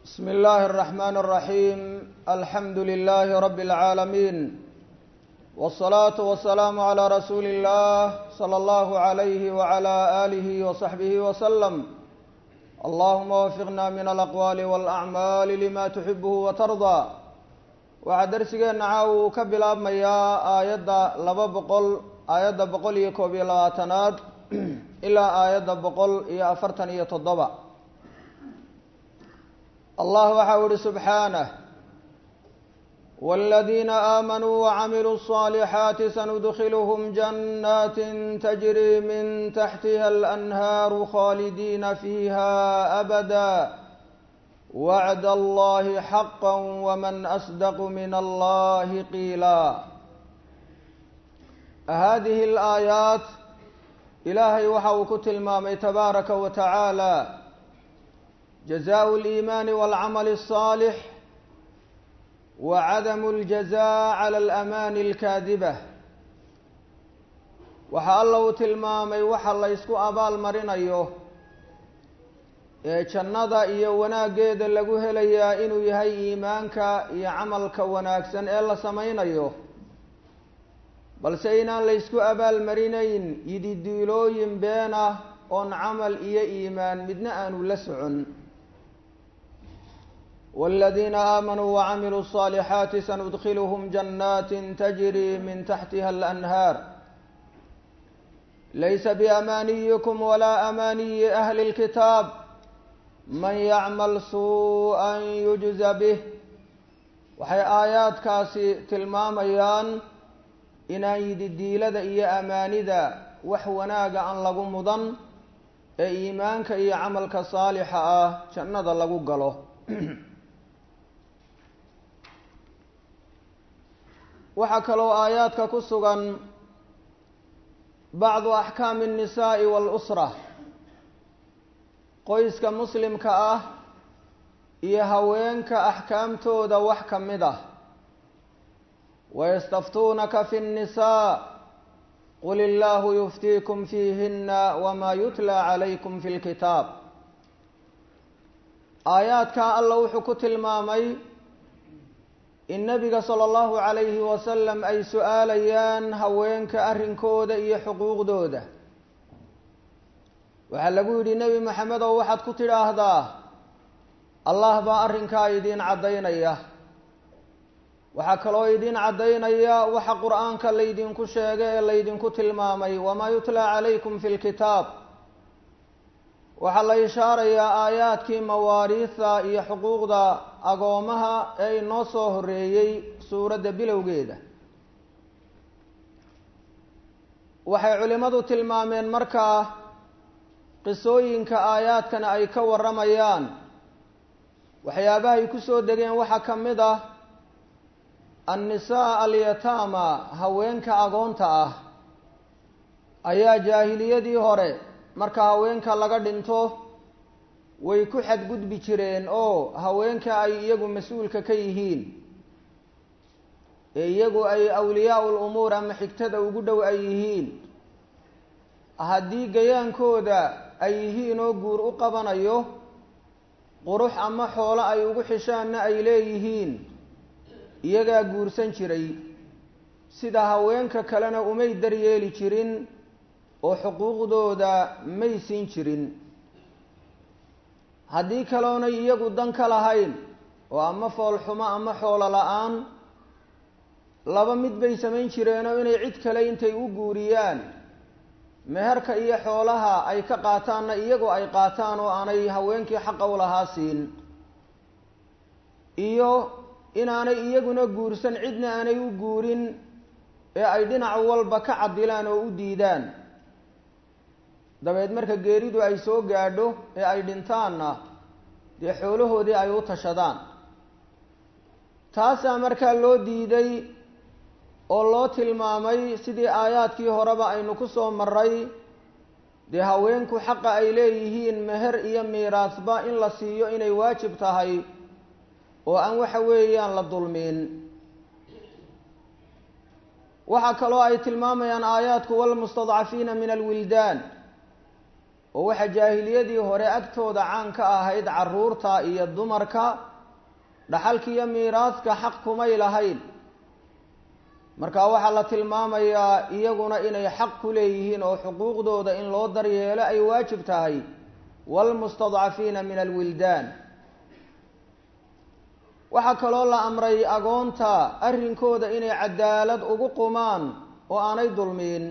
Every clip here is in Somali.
بسم الله الرحمن الرحيم الحمد لله رب العالمين والصلاة والسلام على رسول الله صلى الله عليه وعلى آله وصحبه وسلم اللهم وفقنا من الأقوال والأعمال لما تحبه وترضى waxaa darsigeena caawa uu ka bilaabmayaa aayadda laba boqol aayadda boqol iyo koob iyo labaatanaad ilaa aayadda boqol iyo afartan iyo toddoba allah waxa u ihi subxaanah wاladiina aamanuu wacamiluu الصaalixaati sanudkiluhm jannaati tajri min taxtiha alanhaaru khaalidiina fiiha abada wacd allahi xaqa wman asdaqu min allahi qiila hadihi alaayaat ilaahay waxa uu ku tilmaamay tabaaraka wa tacaala jazaءu اliimaani wاlcamali الصaalix wa cadamu اljaza cala alamaani اlkaadiba waxa alla uu tilmaamay waxa la ysku abaal marinayo ee jannada iyo wanaaggeeda lagu helayaa inuu yahay iimaanka iyo camalka wanaagsan ee la samaynayo balse inaan la ysku abaalmarinayn yididiilooyin been ah oon camal iyo iimaan midna aanu la socon wاladiina aamanuu wacamiluu الصaalixaati sanudkiluhm jannaati tajri min taxtiha alanhaar laysa biamaaniyikum walaa amaaniyi ahli اlkitaab man yacmal suu-an yujza bih waxay aayaadkaasi tilmaamayaan inaan yididiilada iyo amaanida wax wanaaga aan lagu mudan ee iimaanka iyo camalka saalixa ah jannada lagu galo waxaa kaloo aayaadka ku sugan bacdu axkaami الnisaa'i wاlأsra qoyska muslimka ah iyo haweenka axkaamtooda wax ka mid ah wayastaftuunaka fi الnisaa qul illaahu yuftiikum fiihina wma yutla calaykum fi اlkitaab aayaadkaa alla wuxuu ku tilmaamay in nebiga salى اllahu calayhi wasalam ay su-aalayaan haweenka arrinkooda iyo xuquuqdooda waxaa lagu yidhi nebi maxamed oo waxaad ku tidhaahdaa allah baa arrinkaa idiin caddaynaya waxaa kaloo idiin caddaynaya waxa qur-aanka laydinku sheegay ee laydinku tilmaamay wamaa yutlaa calaykum fi lkitaab waxaa la ishaarayaa aayaadkii mawaariidta iyo xuquuqda agoomaha ee inoo soo horeeyey suuradda bilowgeeda waxay culimmadu tilmaameen markaa qisooyinka aayaadkana ay ka warramayaan waxyaabaha ay ku soo degeen waxaa ka mid ah annisaa alyataama haweenka agoonta ah ayaa jaahiliyadii hore marka haweenka laga dhinto way ku xadgudbi jireen oo haweenka ay iyagu mas-uulka ka yihiin ee iyagu ay awliyaa ul umuur ama xigtada ugu dhow ay yihiin haddii gayaankooda ay yihiin oo guur u qabanayo qurux ama xoolo ay ugu xishaanna ay leeyihiin iyagaa guursan jiray sida haweenka kalena umay daryeeli jirin oo xuquuqdooda may siin jirin haddii kaloonay iyagu dan ka lahayn oo ama foolxumo ama xoolo la-aan laba mid bay samayn jireenoo inay cid kale intay u guuriyaan meherka iyo xoolaha ay ka qaataanna iyagoo ay qaataan oo aanay haweenkii xaqa u lahaa siin iyo inaanay iyaguna guursan cidna aanay u guurin ee ay dhinac walba ka cadilaan oo u diidaan dabeed marka geeridu ay soo gaadho ee ay dhintaanna dee xoolahoodii ay u tashadaan taasaa markaa loo diiday oo loo tilmaamay sidii aayaadkii horeba aynu ku soo maray dee haweenku xaqa ay leeyihiin meher iyo miiraasba in la siiyo inay waajib tahay oo aan waxa weeyaan la dulmiin waxaa kaloo ay tilmaamayaan aayaadku walmustadcafiina min alwildaan oo waxa jaahiliyadii hore agtooda caan ka ahayd carruurta iyo dumarka dhaxalka iyo miiraadka xaq kumay lahayn marka waxaa la tilmaamayaa iyaguna inay xaq ku leeyihiin oo xuquuqdooda in loo daryeelo ay waajib tahay waalmustadcafiina min alwildaan waxaa kaloo la amray agoonta arrinkooda inay cadaalad ugu qumaan oo aanay dulmiin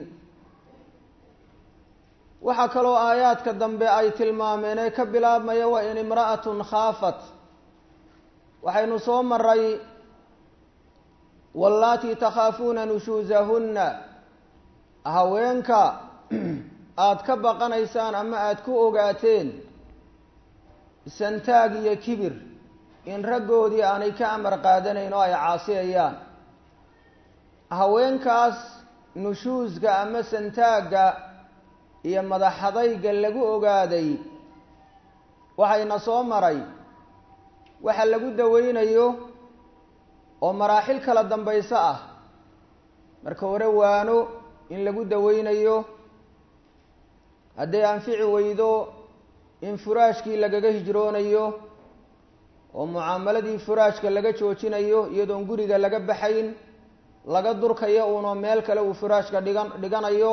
waxaa kaloo aayaadka dambe ay tilmaameen ee ka bilaabmaya wa in imra'atun khaafat waxaynu soo maray wallaatii takhaafuuna nushuusahunna haweenka aada ka baqanaysaan ama aada ku ogaateen santaag iyo kibir in raggoodii aanay ka amar qaadanayn oo ay caasiyayaan haweenkaas nushuuska ama santaagga iyo madaxadayga lagu ogaaday waxayna soo maray waxa lagu daweynayo oo maraaxil kala dambayso ah marka hore waano in lagu daweynayo hadday anfici weydo in furaashkii lagaga hijroonayo oo mucaamaladii furaashka laga joojinayo iyadoon guriga laga baxayn laga durkayo uunoo meel kale uu furaashka dhigan dhiganayo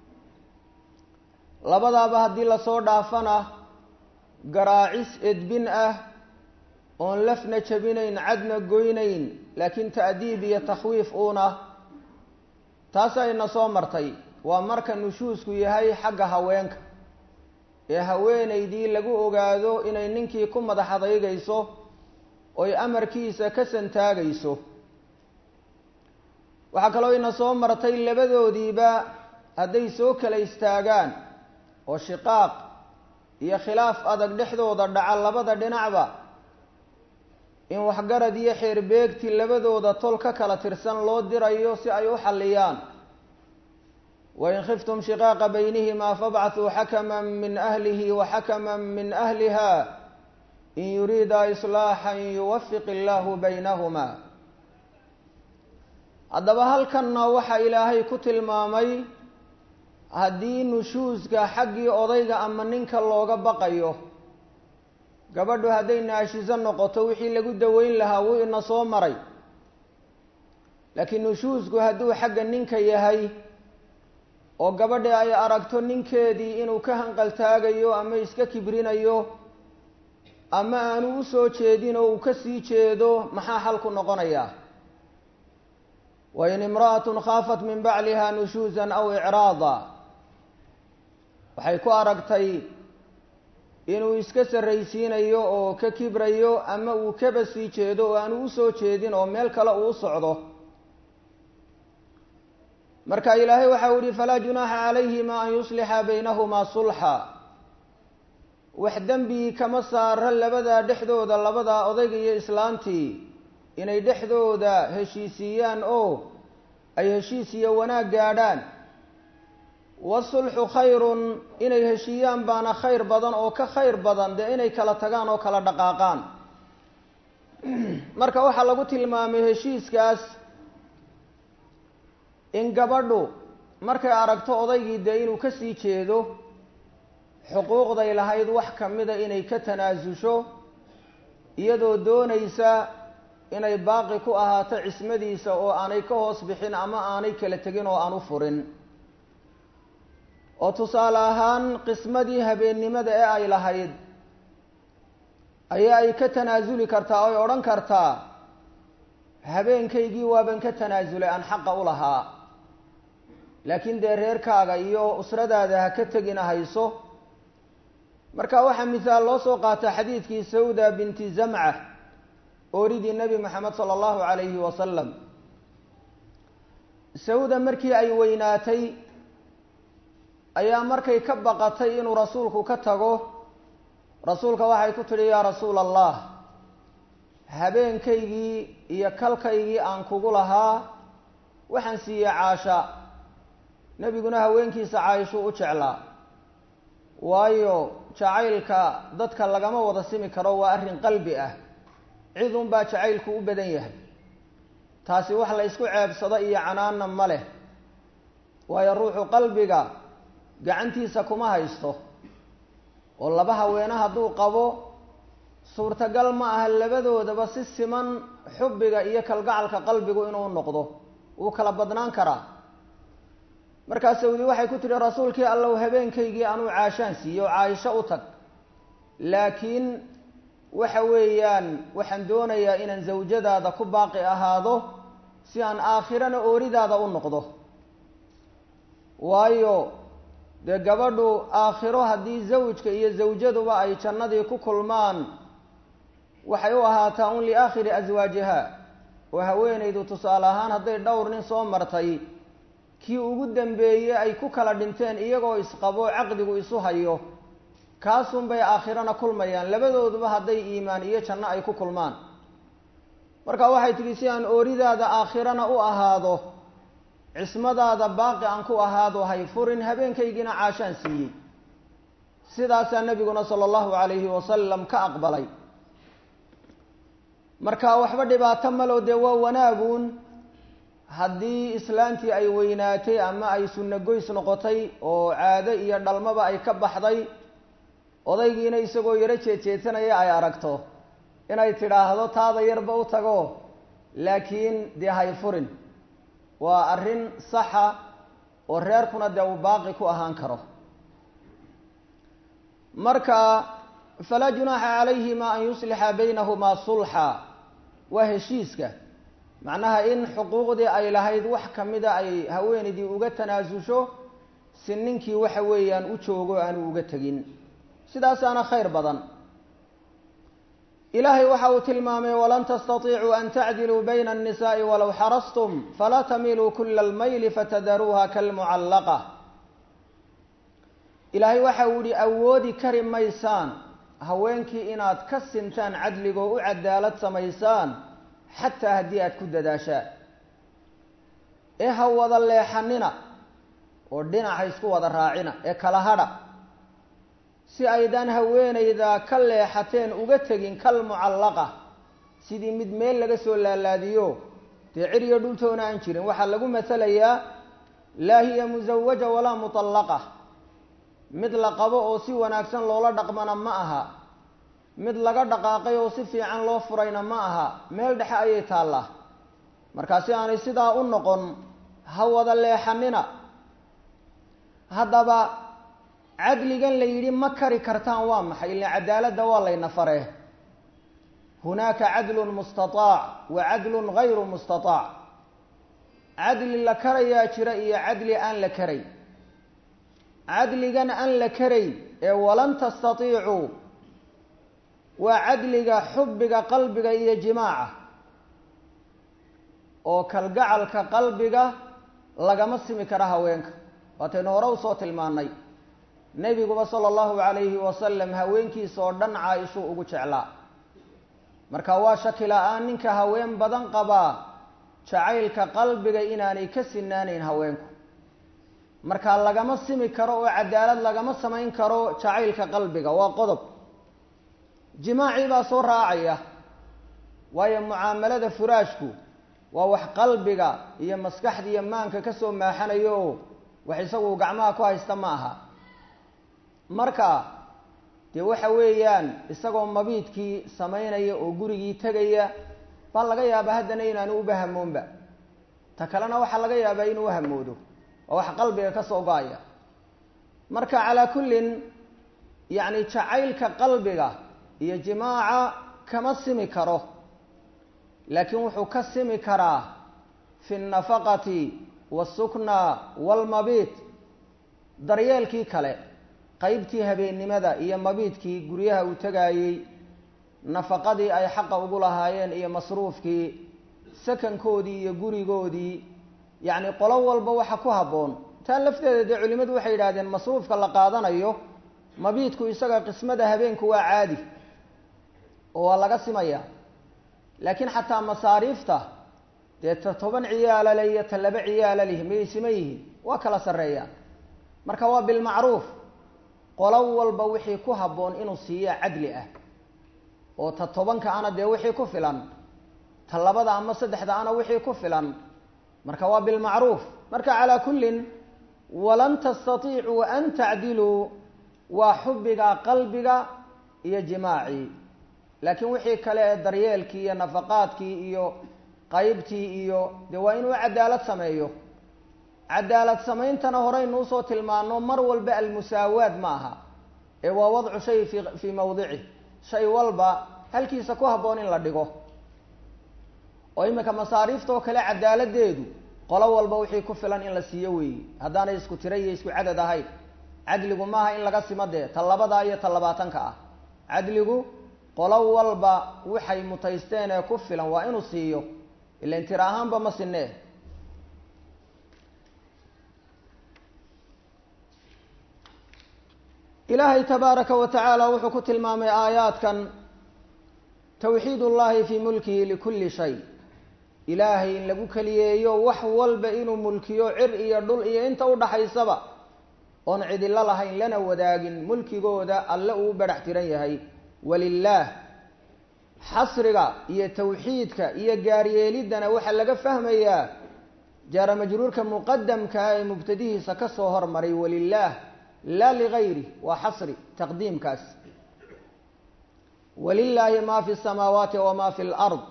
labadaaba haddii lasoo dhaafana garaacis edbin ah oon lafna jabinayn cadna goynayn laakiin ta'diib iyo takhwiif uuna taas ayna soo martay waa marka nushuusku yahay xagga haweenka ee haweenaydii lagu ogaado inay ninkii ku madax adaygayso oy amarkiisa ka santaagayso waxaa kaloo ina soo martay labadoodiiba hadday soo kala istaagaan oo shiqaaq iyo khilaaf adag dhexdooda dhaca labada dhinacba in waxgarad iyo xeerbeegti labadooda tol ka kala tirsan loo dirayo si ay u xalliyaan wain khiftum shiqaaqa baynihimaa fabcathuu xakaman min ahlihi wa xakaman min ahliha in yuriida islaaxan yuwafiq illaahu baynahumaa haddaba halkanna waxaa ilaahay ku tilmaamay haddii nushuuska xaggii odayga ama ninka looga baqayo gabadhu hadday naashiso noqoto wixii lagu daweyn lahaa wuu ina soo maray laakiin nushuusku hadduu xagga ninka yahay oo gabadhi ay aragto ninkeedii inuu ka hanqaltaagayo ama iska kibrinayo ama aanu u soo jeedin oo uu ka sii jeedo maxaa xalku noqonayaa wain imra'atun khaafat min bacliha nushuusan aw icraada waxay ku aragtay inuu iska sarraysiinayo oo ka kibrayo ama uu kaba sii jeedo oo aanu u soo jeedin oo meel kale uu u socdo marka ilaahay waxau yihi falaa junaaxa calayhima an yuslixa baynahumaa sulxa wax dembi kama saara labadaa dhexdooda labadaa odayga iyo islaantii inay dhexdooda heshiisiiyaan oo ay heshiis iyo wanaag gaadhaan wasulxu khayrun inay heshiiyaan baana khayr badan oo ka khayr badan dee inay kala tagaan oo kala dhaqaaqaan marka waxaa lagu tilmaamay heshiiskaas in gabadhu markay aragto odaygii dee inuu ka sii jeedo xuquuqday lahayd wax ka mida inay ka tanaasusho iyadoo doonaysa inay baaqi ku ahaato cismadiisa oo aanay ka hoos bixin ama aanay kala tegin oo aan u furin oo tusaale ahaan qismadii habeennimada ee ay lahayd ayaa ay ka tanaasuli kartaa oy odhan kartaa habeenkaygii waaban ka tanaasulay aan xaqa u lahaa laakiin dee reerkaaga iyo usradaada ha ka tegina hayso marka waxaa misaal loo soo qaata xadiidkii sawda binti zamca ooridii nebi moxamed sala allahu calayhi wasalam sawda markii ay weynaatay ayaa markay ka baqatay inuu rasuulku ka tago rasuulka waxay ku tidhi yaa rasuula allah habeenkaygii iyo kalkaygii aan kugu lahaa waxaan siiyey caasha nebiguna haweenkiisa caaishuu u jeclaa waayo jacaylka dadka lagama wada simi karo waa arrin qalbi ah cid unbaa jacaylku u badan yahay taasi wax la ysku ceebsado iyo canaanna ma leh waayo ruuxu qalbiga gacantiisa kuma haysto oo laba haweene hadduu qabo suurtagal ma aha labadoodaba si siman xubbiga iyo kalgacalka qalbigu inuu noqdo wuu kala badnaan karaa markaa sawdi waxay ku tihi rasuulkii allow habeenkaygii anuu caashaan siiye oo caaisho u tag laakiin waxa weeyaan waxaan doonayaa inaan zawjadaada ku baaqi ahaado si aan aakhirana ooridaada u noqdo waayo dee gabadhu aakhiro haddii zawjka iyo zawjaduba ay jannadii ku kulmaan waxay u ahaataa un liaakhiri aswaajiha oo haweenaydu tusaale ahaan hadday dhowr nin soo martay kii ugu dambeeyey ay ku kala dhinteen iyagoo isqabo caqdigu isu hayo kaasunbay aakhirana kulmayaan labadooduba hadday iimaan iyo janno ay ku kulmaan marka waxay tidhi si aan ooridaada aakhirana u ahaado cismadaada baaqi aan ku ahaado hay furin habeenkaygiina caashaan siiyey sidaasaa nebiguna sala allahu calayhi wasalam ka aqbalay marka waxba dhibaato maloo dee waa wanaaguun haddii islaantii ay weynaatay ama ay sunno goys noqotay oo caado iyo dhalmaba ay ka baxday odaygiina isagoo yaro jeejeedsanaya ay aragto inay tidhaahdo taada yarba u tago laakiin dee hay furin waa arrin saxa oo reerkuna dee uu baaqi ku ahaan karo marka falaa junaaxa calayhima an yuslixa baynahumaa sulxa waa heshiiska macnaha in xuquuqdii ay lahayd wax kamida ay haweenaydii uga tanaasusho si ninkii waxa weeyaan u joogo aanu uga tegin sidaasaana khayr badan ilaahay waxa uu tilmaamay walan tastatiicuu an tacdiluu bayna annisaai walow xarastum falaa tamiluu kula almayli fatadaruuha kalmucallaqa ilaahay waxa uu yihi awoodi kari maysaan haweenkii inaad ka sintaan cadligoo u cadaalad samaysaan xataa haddii aad ku dadaashaan ee ha wada leexanina oo dhinaca isku wada raacina ee kala hadha si aydaan haweenayda ka leexateen uga tegin kal mucallaqa sidii mid meel laga soo laalaadiyo dee ciriyo dhultoona aan jirin waxaa lagu masalayaa laa hiya musawaja walaa mutallaqa mid la qabo oo si wanaagsan loola dhaqmana ma aha mid laga dhaqaaqay oo si fiican loo furayna ma aha meel dhexe ayay taallaa markaa si aanay sidaa u noqon ha wada leexanina haddaba cadligan la yidhi ma kari kartaan waa maxay ila cadaaladda waa layna faree hunaaka cadlun mustataac wa cadlun gayru mustataac cadli la karayaa jira iyo cadli aan la karay cadligan aan la karayn ee walan tastatiicuu waa cadliga xubbiga qalbiga iyo jimaaca oo kalgacalka qalbiga lagama simi kara haweenka waataynu hore usoo tilmaanay nebiguba sala allahu calayhi wasalam haweenkiisa oo dhan caa-ishuu ugu jeclaa marka waa shaki la-aan ninka haween badan qabaa jacaylka qalbiga inaanay ka sinaanayn haweenku marka lagama simi karo oo cadaalad lagama samayn karo jacaylka qalbiga waa qodob jimaacii baa soo raacaya waayo mucaamalada furaashku waa wax qalbiga iyo maskaxda iyo maanka kasoo maaxanayo oo wax isagu gacmaha ku haysta ma aha marka dee waxa weeyaan isagoo mabiidkii samaynaya oo gurigii tegaya baa laga yaabaa haddana inaanu uba hamoonba ta kalena waxaa laga yaabaa inuu hamoodo waa wax qalbiga ka soo go-aya marka calaa kullin yacni jacaylka qalbiga iyo jimaaca kama simi karo laakiin wuxuu ka simi karaa fi nnafaqati waasukna waalmabiit daryeelkii kale qeybtii habeennimada iyo mabiidkii guryaha uu tegaayey nafaqadii ay xaqa ugu lahaayeen iyo masruufkii sakankoodii iyo gurigoodii yacni qolo walba waxa ku habboon taa lafteeda dee culimmadu waxay yidhahdeen masruufka la qaadanayo mabiidku isaga qismada habeenku waa caadi oo waa laga simaya laakiin xataa masaariifta dee ta toban ciyaala le iyo ta laba ciyaala lih miyay siman yihiin waa kala sarreeyaan marka waa bilmacruuf qolo walba wixii ku habboon inuu siiya cadli ah oo ta tobanka ana dee wixii ku filan ta labada ama saddexda ana wixii ku filan marka waa bilmacruuf marka calaa kullin walan tastatiicuu an tacdiluu waa xubbiga qalbiga iyo jimaacii laakiin wixii kale ee daryeelkii iyo nafaqaadkii iyo qaybtii iyo dee waa inuu cadaalad sameeyo cadaalad sameyntana horeynu usoo tilmaano mar walba almusaawaad ma aha ee waa wadcu shay fi fii mawdicih shay walba halkiisa ku habboon in la dhigo oo iminka masaariiftoo kale cadaaladeedu qolo walba wixii ku filan in la siiyo weeye haddaanay isku tira iyo isku cadad ahayn cadligu maaha in laga simo dee ta labadaa iyo ta labaatanka ah cadligu qolo walba waxay mutaysteen ee ku filan waa inuu siiyo ilan tira ahaanba ma sinee ilaahay tabaaraka wa tacaala wuxuu ku tilmaamay aayaadkan tawxiid ullahi fii mulkihi likulli shay ilaahay in lagu keliyeeyo wax walba inuu mulkiyo cir iyo dhul iyo inta udhaxaysaba oon cidilo lahayn lana wadaagin mulkigooda alle uu badhax tiran yahay walilaah xasriga iyo tawxiidka iyo gaaryeeliddana waxaa laga fahmayaa jaara majruurka muqadamkaa ee mubtadihiisa ka soo hormaray walilaah laa ligayri waa xasri taqdiimkaas walilaahi ma fi samaawaati wama fi lard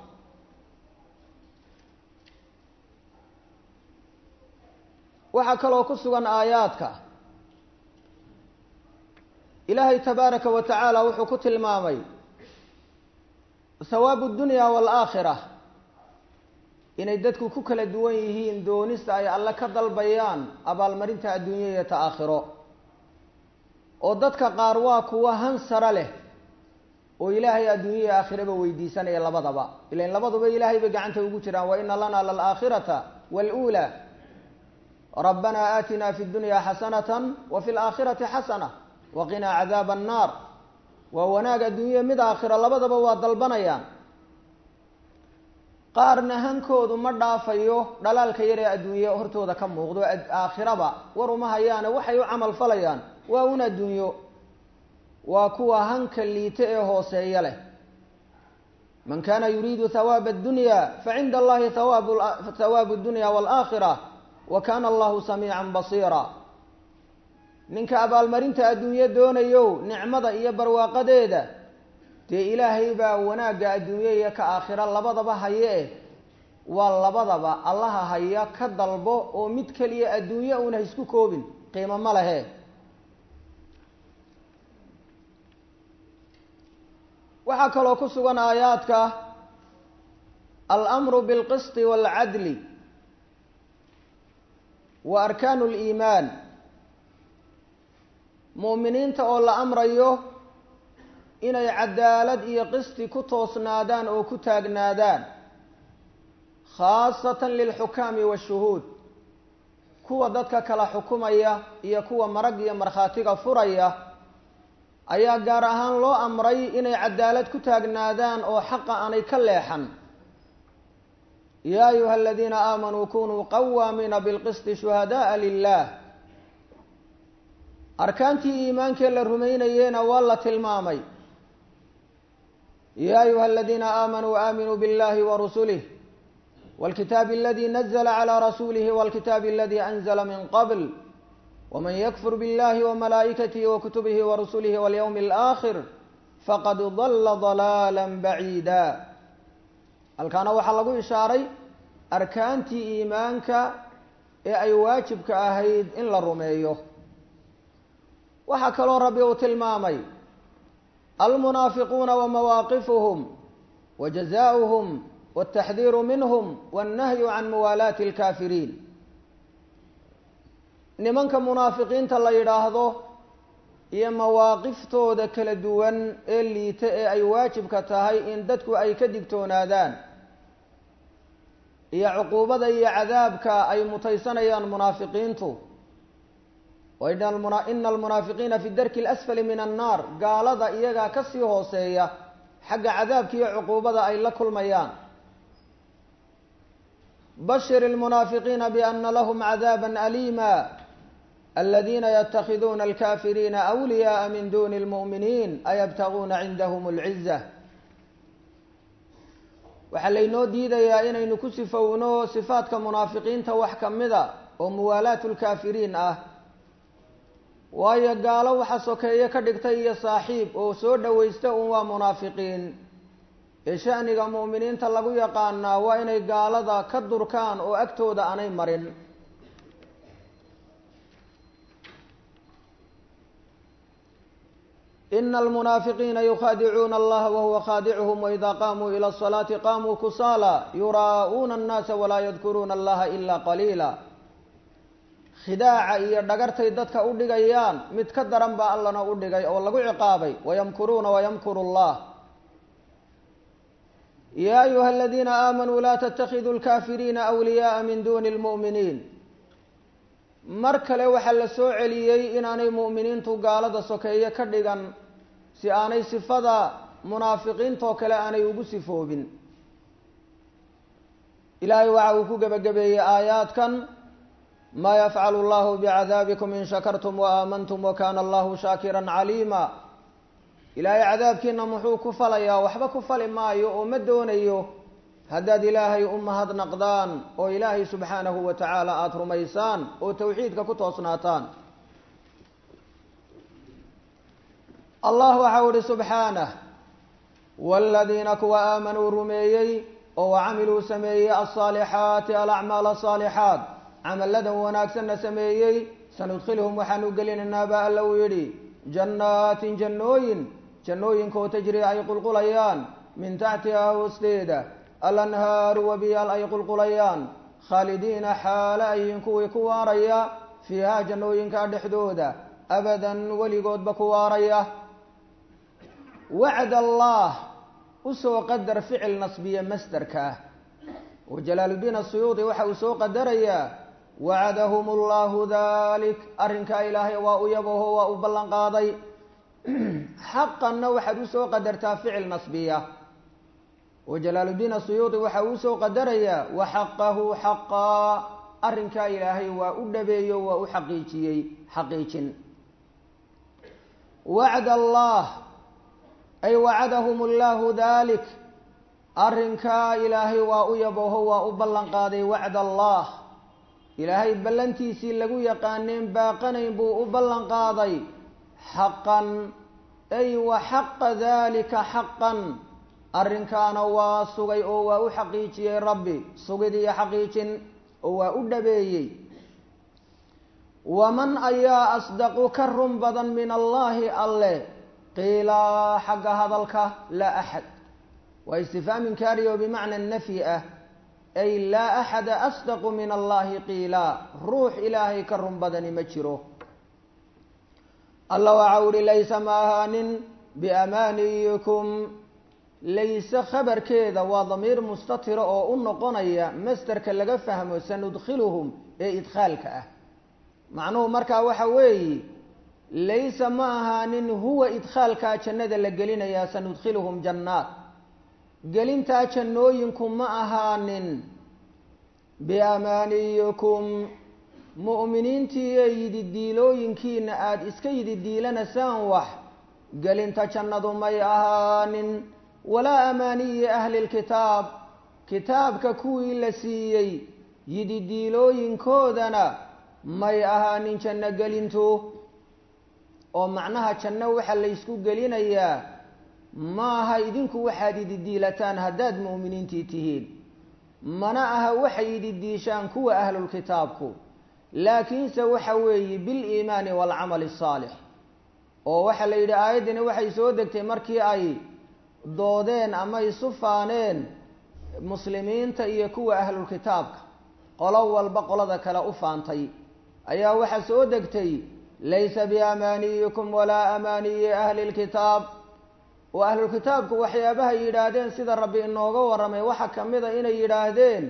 waxaa kaloo ku sugan aayaadka ilaahay tabaaraka wa tacaala wuxuu ku tilmaamay hawaabu dunya waalaakhira inay dadku ku kala duwan yihiin doonista ay alle ka dalbayaan abaalmarinta adduunya iyo ta aakhiro oo dadka qaar waa kuwa hansara leh oo ilaahay adduunya iyo aakhiraba weydiisanaya labadaba ilan labaduba ilaahay bay gacanta ugu jiraan wa ina lana lalaakhirata waluulaa rabbana aatina fi dunya xasanata wa fi laakhirati xasana waqinaa cadaaba annaar waa wanaag adduunya mid aakhira labadaba waa dalbanayaan qaarna hankoodu ma dhaafayo dhalaalka yar ee adduunye hortooda ka muuqdo aakhiraba war uma hayaane waxay u camal falayaan waa un adduunyo waa kuwa hanka liite ee hooseeya leh man kana yuriidu hawaaba addunya facinda allahi hawaabu dunya waalaakhira wa kana allahu samiican basiira ninka abaalmarinta adduunyo doonayo nicmada iyo barwaaqadeeda dee ilaahay baa wanaagga adduunye iyo ka aakhira labadaba haye eh waa labadaba allaha haya ka dalbo oo mid keliya adduunye uuna ha isku koobin qiimo ma lehe waxaa kaloo ku sugan aayaadka almru bilqisti waalcadli wa arkaanu liimaan mu'miniinta oo la amrayo inay cadaalad iyo qisti ku toosnaadaan oo ku taagnaadaan khaasatan lilxukaami waashuhuud kuwa dadka kala xukumaya iyo kuwa marag iyo markhaatiga furaya ayaa gaar ahaan loo amray inay cadaalad ku taagnaadaan oo xaqa aanay ka leexan yaa ayuha aladiina aamanuu kunuu qawaamiina bilqisti shuhada'a lilah arkaantii iimaankee la rumaynayena waa la tilmaamay ya ayuha aladiina aamanuu aaminuu biاllahi warasulih wاlkitaabi aladi nazla clى rasulihi wاlkitaabi aladi anzla min qabl wman ykfur biاllahi wmalaa'ikatihi wakutubihi warusulihi walyowmi اlآkhir faqad dala ضalaala baciida halkaana waxaa lagu ishaaray arkaantii iimaanka ee ay waajibka ahayd in la rumeeyo waxaa kaloo rabbi uu tilmaamay almunaafiquuna wamawaaqifuhum wajazaؤuhum wاtaxdiiru minhm wاnnahyu can muwaalaati اlkaafiriin nimanka munaafiqiinta la yidhaahdo iyo mawaaqiftooda kala duwan ee liita ee ay waajibka tahay in dadku ay ka digtoonaadaan iyo cuquubada iyo cadaabka ay mutaysanayaan munaafiqiintu ina almunaafiqiina fi darki اlasfali min annaar gaalada iyagaa kasii hooseeya xagga cadaabka iyo cuquubada ay la kulmayaan bashir اlmunaafiqiina biana lahm cadaaba alima aladiina ytakhiduuna alkafiriina awliyaءa min duni اlmu'miniin ayabtaguuna cindahm اlciza waxaa laynoo diidayaa inaynu ku sifowno sifaadka munaafiqiinta wax kamida oo muwaalaat lkaafiriin ah waayo gaalo waxa sokeeye ka dhigtay iyo saaxiib oo soo dhowaysta un waa munaafiqiin ee sha'niga mu'miniinta lagu yaqaanaa waa inay gaalada ka durkaan oo agtooda aanay marin ina almunaafiqiina yukhaadicuuna allaha wahuwa khaadicuhum waida qaamuu ila asalaati qaamuu kusaala yuraa'uuna annaasa walaa yadkuruuna allaha ila qaliila khidaaca iyo dhagartay dadka u dhigayaan mid ka daran baa allana u dhigay oo lagu ciqaabay wayamkuruuna wayamkuru allah ya ayuha aladiina aamanuu laa tatakiduu lkaafiriina awliyaaa min duni lmu'miniin mar kale waxaa la soo celiyey inaanay mu'miniintu gaalada sokeeye ka dhigan si aanay sifada munaafiqiintoo kale aanay ugu sifoobin ilaahay waxa uu ku gebagabeeyey aayaadkan maa yafcalu allahu bicadaabikum in shakartum wa aamantum wa kana allahu shaakiran caliima ilaahay cadaabkiina muxuu ku falayaa waxba ku fali maayo oo ma doonayo haddaad ilaahay u mahadnaqdaan oo ilaahay subxaanahu wa tacaala aada rumaysaan oo tawxiidka ku toosnaataan allah waxau ihi subxaanah waaladiina kuwa aamanuu rumeeyey oo wacamiluu sameeyey alsaalixaati alacmaal asaalixaat camalladan wanaagsanna sameeyey sanudkhilhum waxaanu gelinaynaa ba alla uu yidhi jannaatin jannooyin jannooyinkaoo tajri ay qulqulayaan min taxtihaa hoosteeda alanhaaru wabiyaal ay qulqulayaan khaalidiina xaale ayin kuwii ku waaraya fiihaa jannooyinkaa dhexdooda abadan weligoodba ku waaraya wacd allah usoo qadar ficil nasbiye masderka ah oo jalaaluddiin asuyuudi waxa uu soo qadarayaa wacadahum allahu dalik arrinkaa ilaahay waa u yabaho waa u ballan qaaday xaqanna waxaad usoo qadartaa ficil nasbiya oo jalaaluddiin asuyuudi waxa uu usoo qadarayaa waxaqahu xaqaa arrinkaa ilaahay waa u dhabeeyo waa u xaqiijiyey xaqiijin wacd allah ay wacadahum allahu dalik arrinkaa ilaahay waa u yabaho waa u ballan qaaday wacd allah ilaahay ballantiisii lagu yaqaaneen baaqanayn buu u ballan qaaday xaqan ay wa xaqa dalika xaqan arrinkaana waa sugay oo waa u xaqiijiyey rabbi sugid iyo xaqiijin oo waa u dhabeeyey waman ayaa asdaqu ka run badan min allaahi alle qiilaa xagga hadalka laa axad waa istifhaam inkaari oo bimacna nafyi ah ay laa axada asdaqu min allahi qiilaa ruux ilaahay ka run badani ma jiro alla waxa uhi laysa ma ahaanin biamaaniyikum layse khabarkeeda waa damiir mustatira oo u noqonaya masderka laga fahmo sanudkhiluhum ee idkhaalka ah macnuhu markaa waxa weeyi laysa ma ahaanin huwa idkhaalkaa jannada la gelinayaa sanudkhiluhum jannaat gelintaa jannooyinku ma ahaanin biamaaniyikum mu'miniintii ee yididiilooyinkiina aada iska yididiilanasaan wax gelinta jannadu may ahaanin walaa amaaniyi ahli lkitaab kitaabka kuwii la siiyey yididiilooyinkoodana may ahaanin janno gelintu oo macnaha janno waxaa laysku gelinayaa maaha idinku waxaad ididiilataan haddaad mu'miniintii tihiin mana aha waxay ididiishaan kuwa ahlulkitaabku laakiinse waxa weeye biliimaani waalcamali asaalix oo waxaa la yidhi aayaddani waxay soo degtay markii ay doodeen ama isu faaneen muslimiinta iyo kuwa ahlulkitaabka qolo walba qolada kale u faantay ayaa waxaa soo degtay laysa biamaaniyikum walaa amaaniyi ahli lkitaab oo ahlulkitaabku waxyaabaha yidhaahdeen sida rabbi inooga warramay waxaa ka mid a inay yidhaahdeen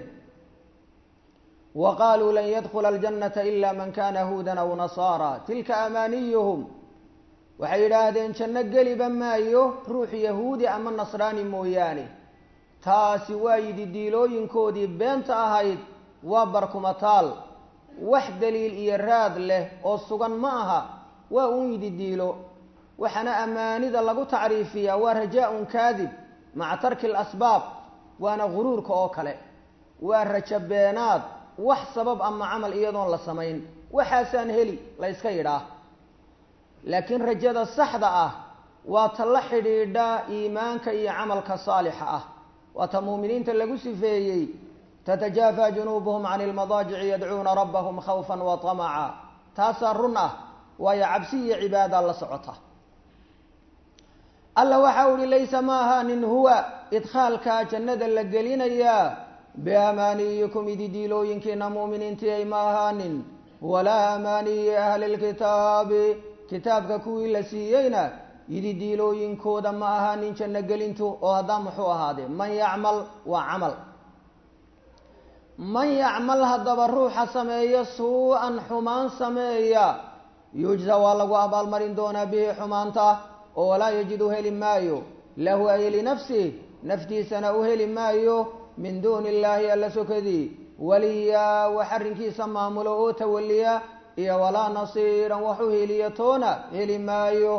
wa qaaluu lan yadkhula aljannata ila man kana huudan aw nasaara tilka amaaniyuhum waxay yidhaahdeen janno geliba maayo ruux yahuudi ama nasraani mooyaane taasi waa yidhi diilooyinkoodii beenta ahayd waa barkumataal wax daliil iyo raad leh oo sugan ma aha waa uun yidhi diilo waxaana amaanida lagu tacriifiyaa waa rajaa-un kaadib maca tarki alasbaab waana guruurka oo kale waa rajo beenaad wax sabab ama camal iyadoon la samayn waxaasaan heli la yska yidhaah laakiin rajada saxda ah waa ta la xidhiidha iimaanka iyo camalka saalixa ah waa ta muuminiinta lagu sifeeyey tatajaafa junuubuhum can ilmadaajici yadcuuna rabbahum khawfan wa tamaca taasaa run ah waayo cabsi iyo cibaada la socota alla waxa uhi laysa ma ahaanin huwa idkhaalkaa jannada la gelinayaa biamaaniyikum ididiilooyinkiina mu'miniintii ay ma ahaanin walaa amaaniyi ahli lkitaabi kitaabka kuwii la siiyeyna ididiilooyinkooda ma ahaanin janno gelintu oo haddaa muxuu ahaadee man yacmal waa camal man yacmal haddaba ruuxa sameeya suu-an xumaan sameeya yujza waa lagu abaalmarin doonaa bihi xumaanta oo walaa yajidu heli maayo lahu ay linafsih naftiisana u heli maayo min duuni illaahi alla sokadii waliya wax arrinkiisa maamulo oo tawaliya iyo walaa nasiiran wax u heliya toona heli maayo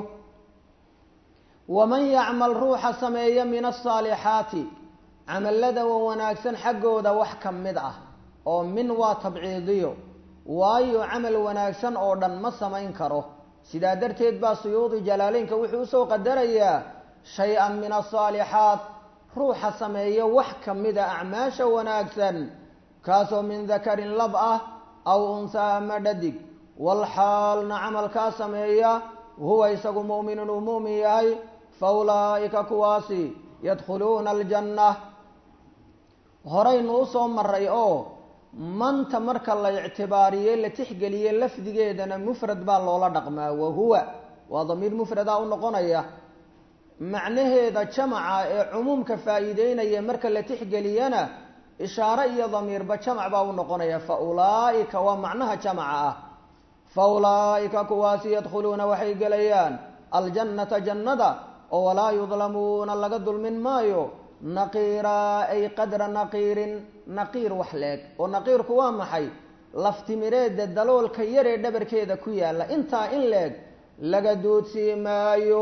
waman yacmal ruuxa sameeya min asaalixaati camallada wa wanaagsan xaggooda wax ka mid ah oo min waa tabciidiyo waayo camal wanaagsan oo dhan ma samayn karo sidaa darteed baa suyuudi jalaaleynka wuxuu usoo qadarayaa shay-an min asaalixaat ruuxa sameeya wax ka mida acmaasha wanaagsan kaasoo min dakarin lab ah aw unsaa ama dhadig walxaalna camalkaa sameeya huwa isagu mu'minun uu mu'min yahay fa ulaa'ika kuwaasi yadkhuluuna aljanna horaynu usoo maray oo manta marka la ictibaariye la tixgeliye lafdigeedana mufrad baa loola dhaqmaa wahuwa waa damiir mufradaa u noqonaya macnaheeda jamaca ee cumuumka faa'iideynaya marka la tixgeliyana ishaare iyo damiirba jamac baa u noqonaya fa ulaa'ika waa macnaha jamaca ah fa ulaa'ika kuwaasi yadkhuluuna waxay gelayaan aljannata jannada oo walaa yudlamuuna laga dulmin maayo naqiiraa ay qadra naqiirin naqiir wax leeg oo naqiirku waa maxay laftimireedda daloolka yaree dhabarkeeda ku yaalla intaa in leeg laga duudsii maayo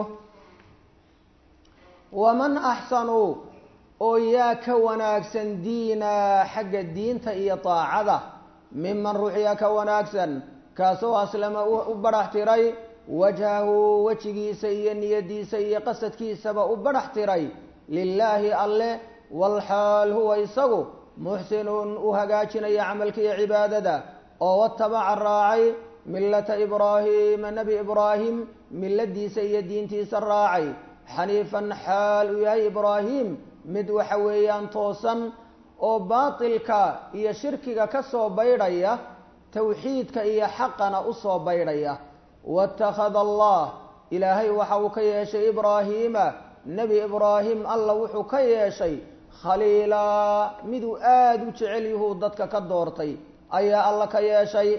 waman axsanu oo yaa ka wanaagsan diina xagga diinta iyo daacada miman ruuxyaa ka wanaagsan kaasoo aslama u badhax tiray wajhahu wejigiisa iyo niyadiisa iyo qasadkiisaba u badhax tiray lilaahi alle walxaal huwa isagu muxsinun u hagaajinaya camalka iyo cibaadada oo watabaca raacay millata ibraahiima nebi ibraahim milladiisa iyo diintiisa raacay xaniifan xaal uu yahay ibraahim mid waxa weeyaan toosan oo baatilka iyo shirkiga ka soo baydhaya towxiidka iyo xaqana usoo baydhaya watakhada allah ilaahay waxa uu ka yeeshay ibraahiima nebi ibraahim alla wuxuu ka yeeshay khaliilaa miduu aada u jecel yuhuu dadka ka doortay ayaa alla ka yeeshay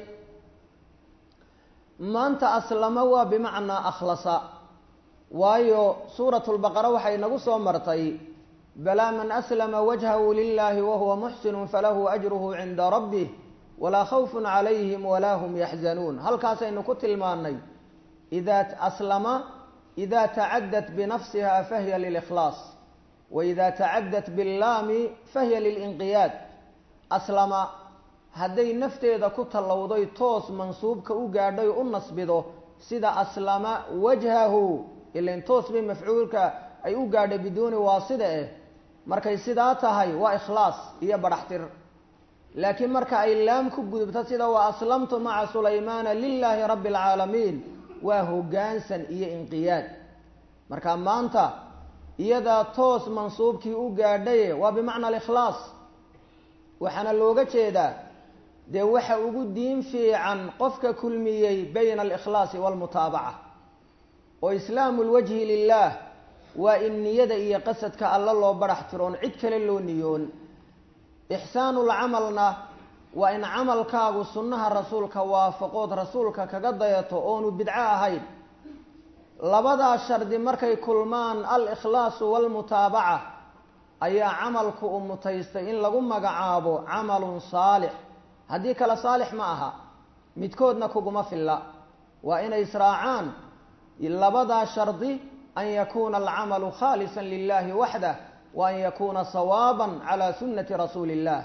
maanta aslama waa bimacnaa akhlasa waayo suuratu lbaqara waxay nagu soo martay balaa man aslama wajhahu lilahi wahuwa muxsinu falahu ajruhu cinda rabbih walaa khawfun calayhim walaa hum yaxzanuun halkaasaynu ku tilmaanay idaa aslama ida tacadat binafsiha fahiya lilikhlaas waida tacadat billaami fahiya lilinqiyaad aslama hadday nafteeda ku tallowday toos mansuubka u gaadhay u nasbido sida aslama wajhahu ilain toos bay mafcuulka ay u gaadhay biduuni waasida eh markay sidaa tahay waa ikhlaas iyo badhaxtir laakiin marka ay laam ku gudubto sida wa aslamtu maca sulaymaana lilaahi rabbi alcaalamiin waa hoggaansan iyo inqiyaad marka maanta iyadaa toos mansuubkii u gaadhaye waa bimacna alikhlaas waxaana looga jeedaa dee waxa ugu diin fiican qofka kulmiyey bayna alikhlaasi waalmutaabaca oo islaamu lwajhi lilah waa in niyada iyo qasadka alla loo badhax tiroon cid kale loo niyoon ixsaanulcamalna waa in camalkaagu sunnaha rasuulka waafaqood rasuulka kaga dayato oonu bidco ahayn labadaa shardi markay kulmaan al-ikhlaasu waalmutaabaca ayaa camalku u mutaystay in lagu magacaabo camalun saalix haddii kale saalix ma aha midkoodna kuguma filla waa inay israacaan labadaa shardi an yakuuna alcamalu khaalisa lilahi waxdah wa an yakuuna sawaaban cala sunnati rasuuli illah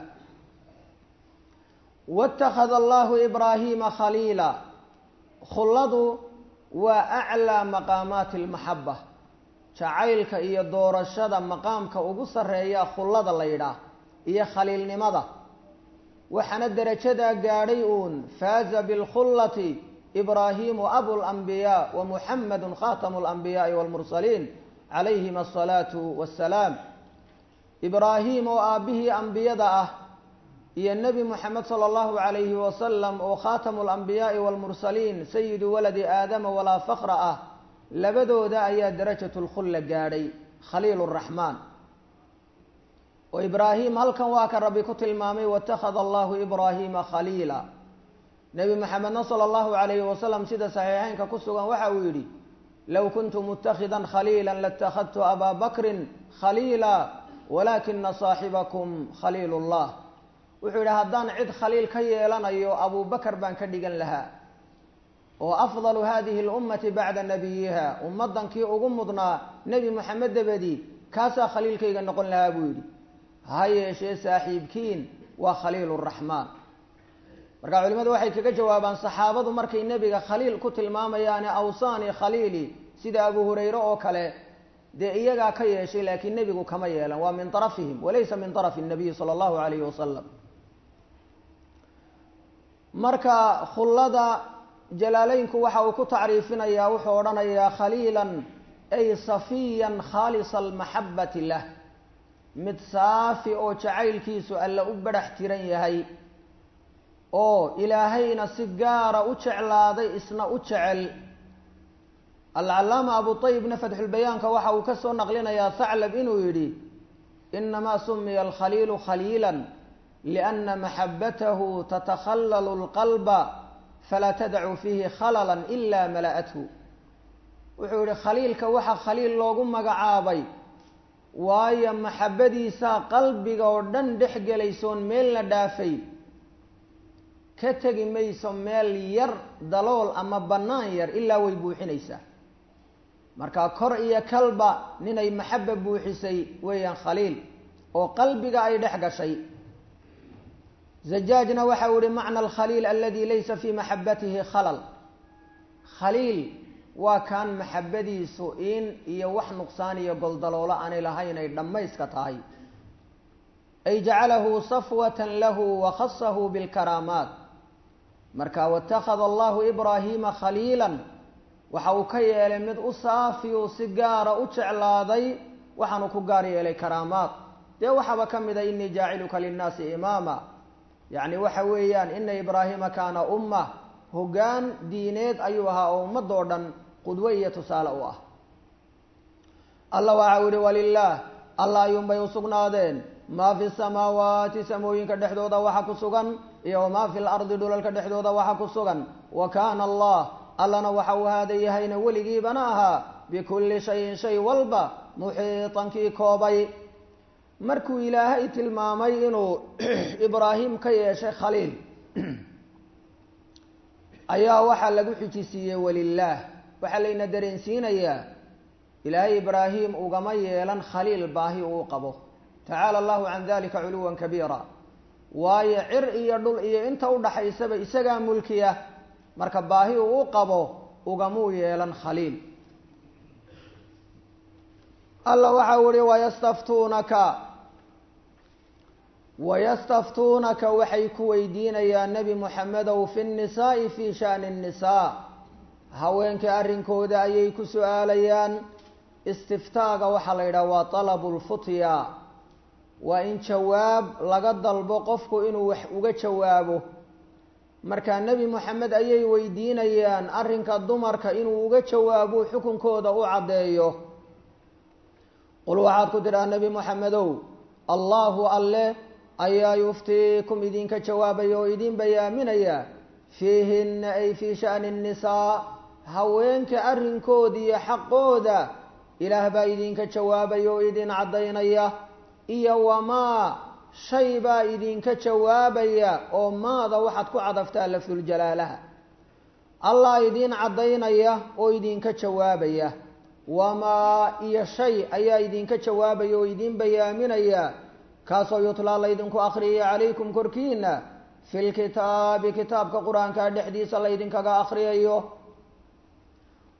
wاtakhada allahu ibraahiima khaliila khulladu waa aclaa maqaamaati almaxaba jacaylka iyo doorashada maqaamka ugu sarreeya khullada la yidhaah iyo khaliilnimada waxaana derajadaa gaadhay uun faaza bilkhullati ibraahimu abulanbiyaa wa muxamadu khatamu alanbiyaai walmursaliin calayhim asalaatu wassalaam ibraahim oo aabbihii ambiyada ah iyo nebi moxamed sala allahu calayhi wasalam oo khatamu alambiyaai walmursaliin sayidu waladi aadama walaa fakra ah labadooda ayaa darajatu lkhulla gaadhay khaliil raxmaan oo ibraahim halkan waa ka rabbi ku tilmaamay watakhada allahu ibraahiima khaliila nebi moxamedna sala allahu calayhi wasalam sida saxiixeynka ku sugan waxa uu yidhi low kuntu mutakhidan khaliila latakhadtu abaa bakrin khaliila walakina saaxibakum khaliil llah wuxuu yidhi haddaan cid khaliil ka yeelanayo abubakar baan ka dhigan lahaa oo afdalu hadihi lummati bacda nabiyiha ummaddankii ugu mudnaa nebi moxamed dabadi kaasaa khaliilkayga noqon lahaa buu yidhi ha yeeshee saaxiibkiin waa khaliil raxmaan marka culimadu waxay kaga jawaabaan saxaabadu markay nebiga khaliil ku tilmaamayaane awsaani khaliili sida abu hurayre oo kale dee iyagaa ka yeeshay laakiin nebigu kama yeelan waa min arafihim walaysa min arafi nabiyi sala allahu alayhi wasalam marka khullada jalaaleynku waxa uu ku tacriifinayaa wuxuu odhanayaa khaliilan ay safiyan khaalisa almaxabati lah mid saafi oo jacaylkiisu alla u badhax tiran yahay oo ilaahayna si gaara u jeclaaday isna u jecel alcallaama abu ayibna fatxulbayaanka waxa uu ka soo naqlinayaa thaclab inuu yidhi inamaa sumiya alkhaliilu khaliila liana maxabatahu tatakhallalu lqalba falaa tadacu fiihi khalala ila mala'athu wuxuu yihi khaliilka waxa khaliil loogu magacaabay waayo maxabadiisaa qalbiga oo dhan dhex gelaysoon meelna dhaafay ka tegi mayso meel yar dalool ama bannaan yar ilaa way buuxinaysaa marka kor iyo kalba ninay maxaba buuxisay weeyaan khaliil oo qalbiga ay dhex gashay zajaajna waxa uu yihi macna alkhaliil aladi laysa fii maxabatihi khalal khaliil waa kaan maxabadiisu in iyo wax nuqsaan iyo goldaloolo aanay lahayn ay dhammayska tahay ay jacalahu safwatan lahu wa khasahu bilkaraamaat marka watakhada allahu ibraahiima khaliilan waxa uu ka yeelay mid u saafiyu si gaara u jeclaaday waxaanu ku gaar yeelay karaamaad dee waxaaba ka mid a inii jaaciluka linnaasi imaama yacni waxa weeyaan ina ibraahima kaana umma hoggaan diineed ayuu ahaa oo ummadoo dhan qudwo iyo tusaale u ah allah waxa u yihi walilaah allah ayuunbay usugnaadeen maa fi samaawaati samooyinka dhexdooda waxa ku sugan iyo wamaa fi lardi dhulalka dhexdooda waxa ku sugan wa kaana allah allana waxa uu haada yahayna weligiibana ahaa bikulli shayin shay walba muxiitankii koobay markuu ilaahay tilmaamay inuu ibraahim ka yeeshay khaliil ayaa waxaa lagu xijisiiyey walilaah waxaa layna dareensiinayaa ilaahay ibraahim ugama yeelan khaliil baahi uu qabo tacaala allahu can dalika culuwan kabiira waayo cir iyo dhul iyo inta udhaxaysaba isagaa mulkiya marka baahi uu u qabo ugamuu yeelan khaliil alla waxa u ihi wayastaftuunaka wayastaftuunaka waxay ku weydiinayaan nebi moxamedow fi nnisaa'i fi shani nnisaa haweenka arrinkooda ayay ku su-aalayaan istiftaaga waxaa la yidhaha waa talabu lfutya waa in jawaab laga dalbo qofku inuu wax uga jawaabo marka nebi moxamed ayay weydiinayaan arrinka dumarka inuu uga jawaabo xukunkooda u caddeeyo qul waxaad ku tidhaha nebi moxamedow allahu alle ayaa yuftiikum idinka jawaabaya oo idin bayaaminaya fiihinna ay fii sha'ni nnisaa haweenka arrinkooda iyo xaqooda ilaah baa idinka jawaabaya oo idin caddaynaya iyo wamaa shay baa idinka jawaabaya oo maada waxaad ku cadaftaa lafduljalaalaha allah idiin caddaynaya oo idinka jawaabaya wamaa iyo shay ayaa idinka jawaabaya oo idin bayaaminaya kaasoo yutlaa laydinku akhriyaya calaykum korkiina fi lkitaabi kitaabka qur-aanka dhexdiisa laydinkaga akhriyayo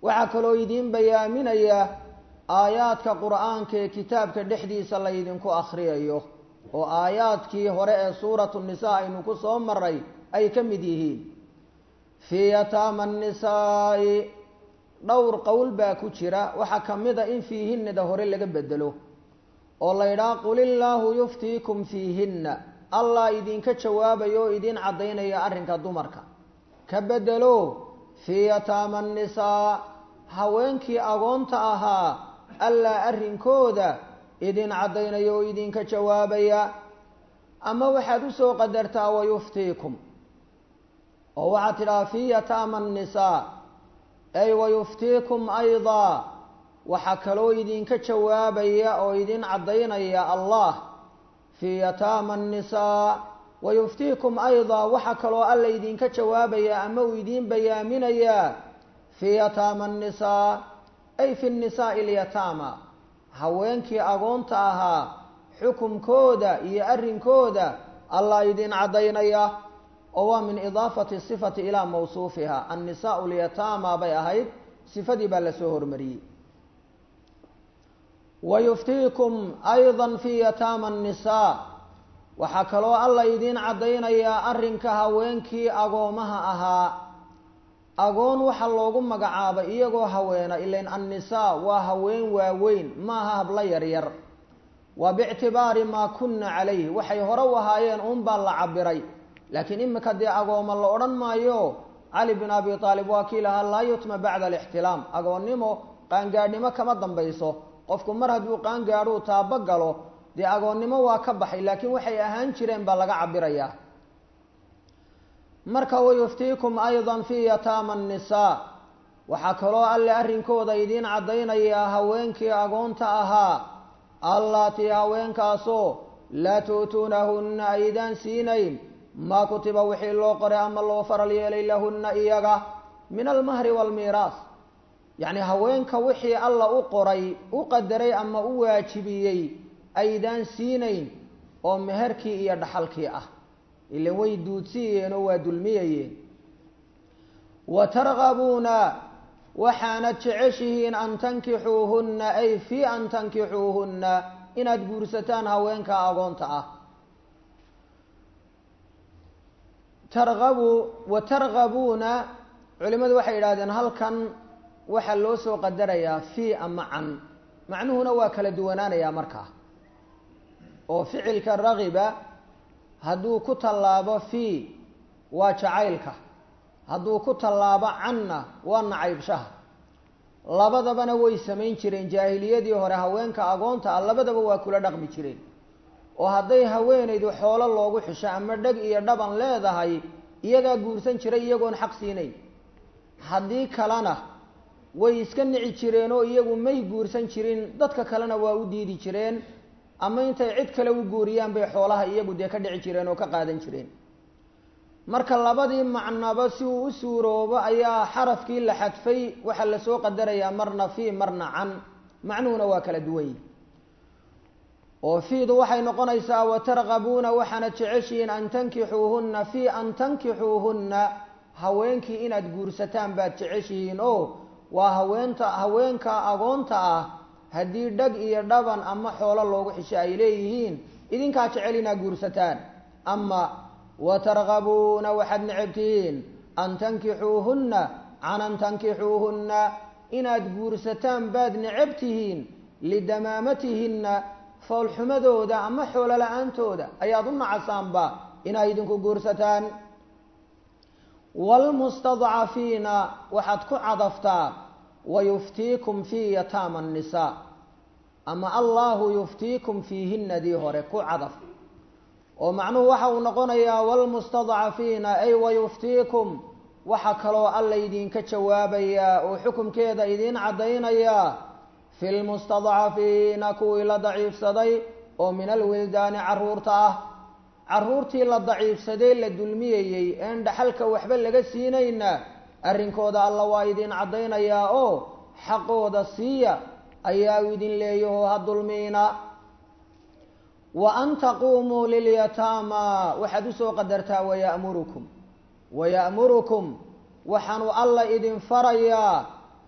waxaa kaloo idiin bayaaminaya aayaadka qur-aanka ee kitaabka dhexdiisa laydinku akhriyayo oo aayaadkii hore ee suuratu nisaa aynu ku soo maray ay ka mid yihiin fii yataama annisaa'i dhowr qowl baa ku jira waxaa ka mid a in fiihinada hore laga bedelo oo la ydhaha qul illaahu yuftiikum fiihinna allah idinka jawaabayo oo idiin caddaynaya arrinka dumarka ka bedelo fii yataama annisaa haweenkii agoonta ahaa allah arrinkooda idin caddaynaya oo idinka jawaabaya ama waxaad usoo qadartaa wayuftiikum oo waxaad tidhaha fii yataama annisaa ay wayuftiikum aydaa waxaa kaloo idinka jawaabaya oo idin caddaynaya allah fii yataama annisaa wayuftiikum aydaa waxaa kaloo alla idinka jawaabaya ama uu idiin bayaaminayaa fii yataama annisaa ay fi nnisaa'i alyataama haweenkii agoonta ahaa xukumkooda iyo arrinkooda allah idin caddaynaya oo waa min idaafati sifati ilaa mawsuufiha annisaau lyataama bay ahayd sifadii baa lasoo hormariyey wayuftiikum ayda fii yataama annisaa waxaa kaloo alla idiin caddaynayaa arrinka haweenkii agoomaha ahaa agoon waxaa loogu magacaabay iyagoo haweena ilain annisaa waa haween waaweyn maaha hablo yaryar waa biictibaari maa kunna calayh waxay hore u ahaayeen uun baa la cabiray laakiin imika dee agooma la odhan maayo cali bin abi aalib waa kii lahaa laa yutma bacda alixtilaam agoonnimo qaangaadhnimo kama dambayso qofku mar hadduu qaangaadhuu taabo galo dee agoonnimo waa ka baxay laakiin waxay ahaan jireen baa laga cabirayaa marka wayuftiikum ayda fii yataama annisaa waxaa kaloo alle arrinkooda idiin caddaynayaa haweenkii agoonta ahaa allaatii haweenkaasoo laa tu'tuunahunna aydaan siinayn maa kutiba wixii loo qoray ama loo faral yeelay lahunna iyaga min almahri waalmiiraas yacni haweenka wixii alla u qoray u qadaray ama u waajibiyey aydaan siinayn oo meherkii iyo dhaxalkii ah ilan way duudsiyeen oo waa dulmiyayeen wa targabuuna waxaanad jeceshihiin an tankixuuhunna ay fii an tankixuuhunna inaad guursataan haweenka agoonta ah targabu wa targabuuna culimmadu waxay yidhahdeen halkan waxaa loo soo qadarayaa fii ama can macnuhuna waa kala duwanaanayaa markaa oo ficilka ragiba hadduu ku tallaabo fii waa jacaylka hadduu ku tallaabo canna waa nacaybshaha labadabana way samayn jireen jaahiliyadii hore haweenka agoonta ah labadaba waa kula dhaqmi jireen oo hadday haweenaydu xoolo loogu xisho ama dheg iyo dhaban leedahay iyagaa guursan jiray iyagoon xaq siinayn haddii kalena way iska nici jireen oo iyagu may guursan jirin dadka kalena waa u diidi jireen ama intay cid kale u guuriyaan bay xoolaha iyagu dee ka dhici jireen oo ka qaadan jireen marka labadii macnaba si uu u suuroobo ayaa xarafkii la xadfay waxaa lasoo qadarayaa marna fii marna can macnuhuna waa kala duwan yihi oo fiidu waxay noqonaysaa watargabuuna waxaana jeceshihiin an tankixuuhunna fii an tankixuuhunna haweenkii inaad guursataan baad jeceshihiin oo waa haweenta haweenka agoonta ah haddii dhag iyo dhaban ama xoolo loogu xisho ay leeyihiin idinkaa jecel inaad guursataan ama watargabuuna waxaad necabtihiin an tankixuuhunna can an tankixuuhunna inaad guursataan baad necab tihiin lidamaamatihinna foolxumadooda ama xoolo la-aantooda ayaad u nacasaanba inaad idinku guursataan waalmustadcafiina waxaad ku cadaftaa wayuftiikum fii yataama annisaa ama allahu yuftiikum fiihinadii hore ku cadaf oo macnuhu waxa uu noqonayaa waalmustadcafiina ay wayuftiikum waxa kaloo alla idinka jawaabayaa oo xukumkeeda idiin caddaynayaa fi lmustadcafiina kuwii la daciifsaday oo min alwildaani caruurta ah caruurtii la daciifsaday la dulmiyayey een dhaxalka waxba laga siinayna arrinkooda alla waa idin caddaynayaa oo xaqooda siiya ayaa u idin leeyaho ha dulmiina wa an taquumuu lilyataama waxaad usoo qadartaa waya'murukum waya'murukum waxaanu alla idin farayaa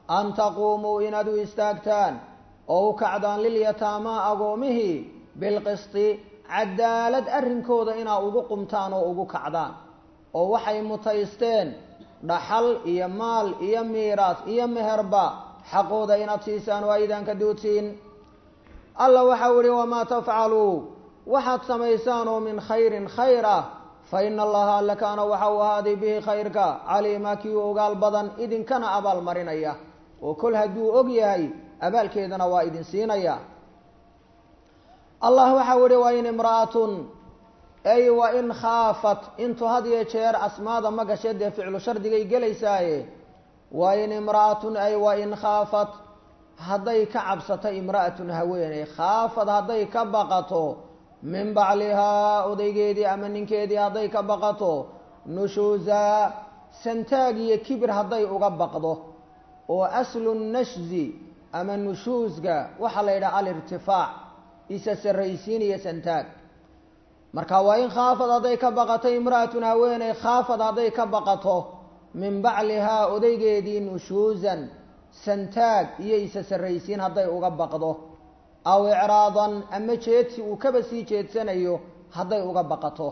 an taquumuu inaad u istaagtaan oo u kacdaan lilyataamaa agoomihii bilqisti cadaalad arrinkooda inaa ugu qumtaan oo ugu kacdaan oo waxay mutaysteen dhaxal iyo maal iyo miiraas iyo meherba xaqooda inaad siisaan oo aydaan ka duudsiin alla waxau ihi wamaa tafcaluu waxaad samaysaan oo min khayrin khayr ah fa ina allaha alla kaana waxa uu ahaaday bihi khayrka caliima kii u ogaal badan idinkana abaal marinaya oo kol hadduu og yahay abaalkeedana waa idin siinaya allah waxau ihi wa in imra'atun ay wa in khaafat intu had iyo jeer asmaada ma gashe dee ficlu shardigay gelaysaaye wa in imra'atun ay wa in khaafat hadday ka cabsato imra'atun haweeney khaafad hadday ka baqato min baclihaa odaygeedii ama ninkeedii hadday ka baqato nushuuza santaag iyo kibir hadday uga baqdo oo aslu nashzi ama nushuusga waxaa la yidhaha alirtifaac isa sarraysiin iyo santaag marka waa in khaafad hadday ka baqato imra'atun haweeney khaafad hadday ka baqato min baclihaa odaygeedii nushuusan santaag iyo isa sarraysiin hadday uga baqdo aw icraadan ama jeedsi uu kaba sii jeedsanayo hadday uga baqato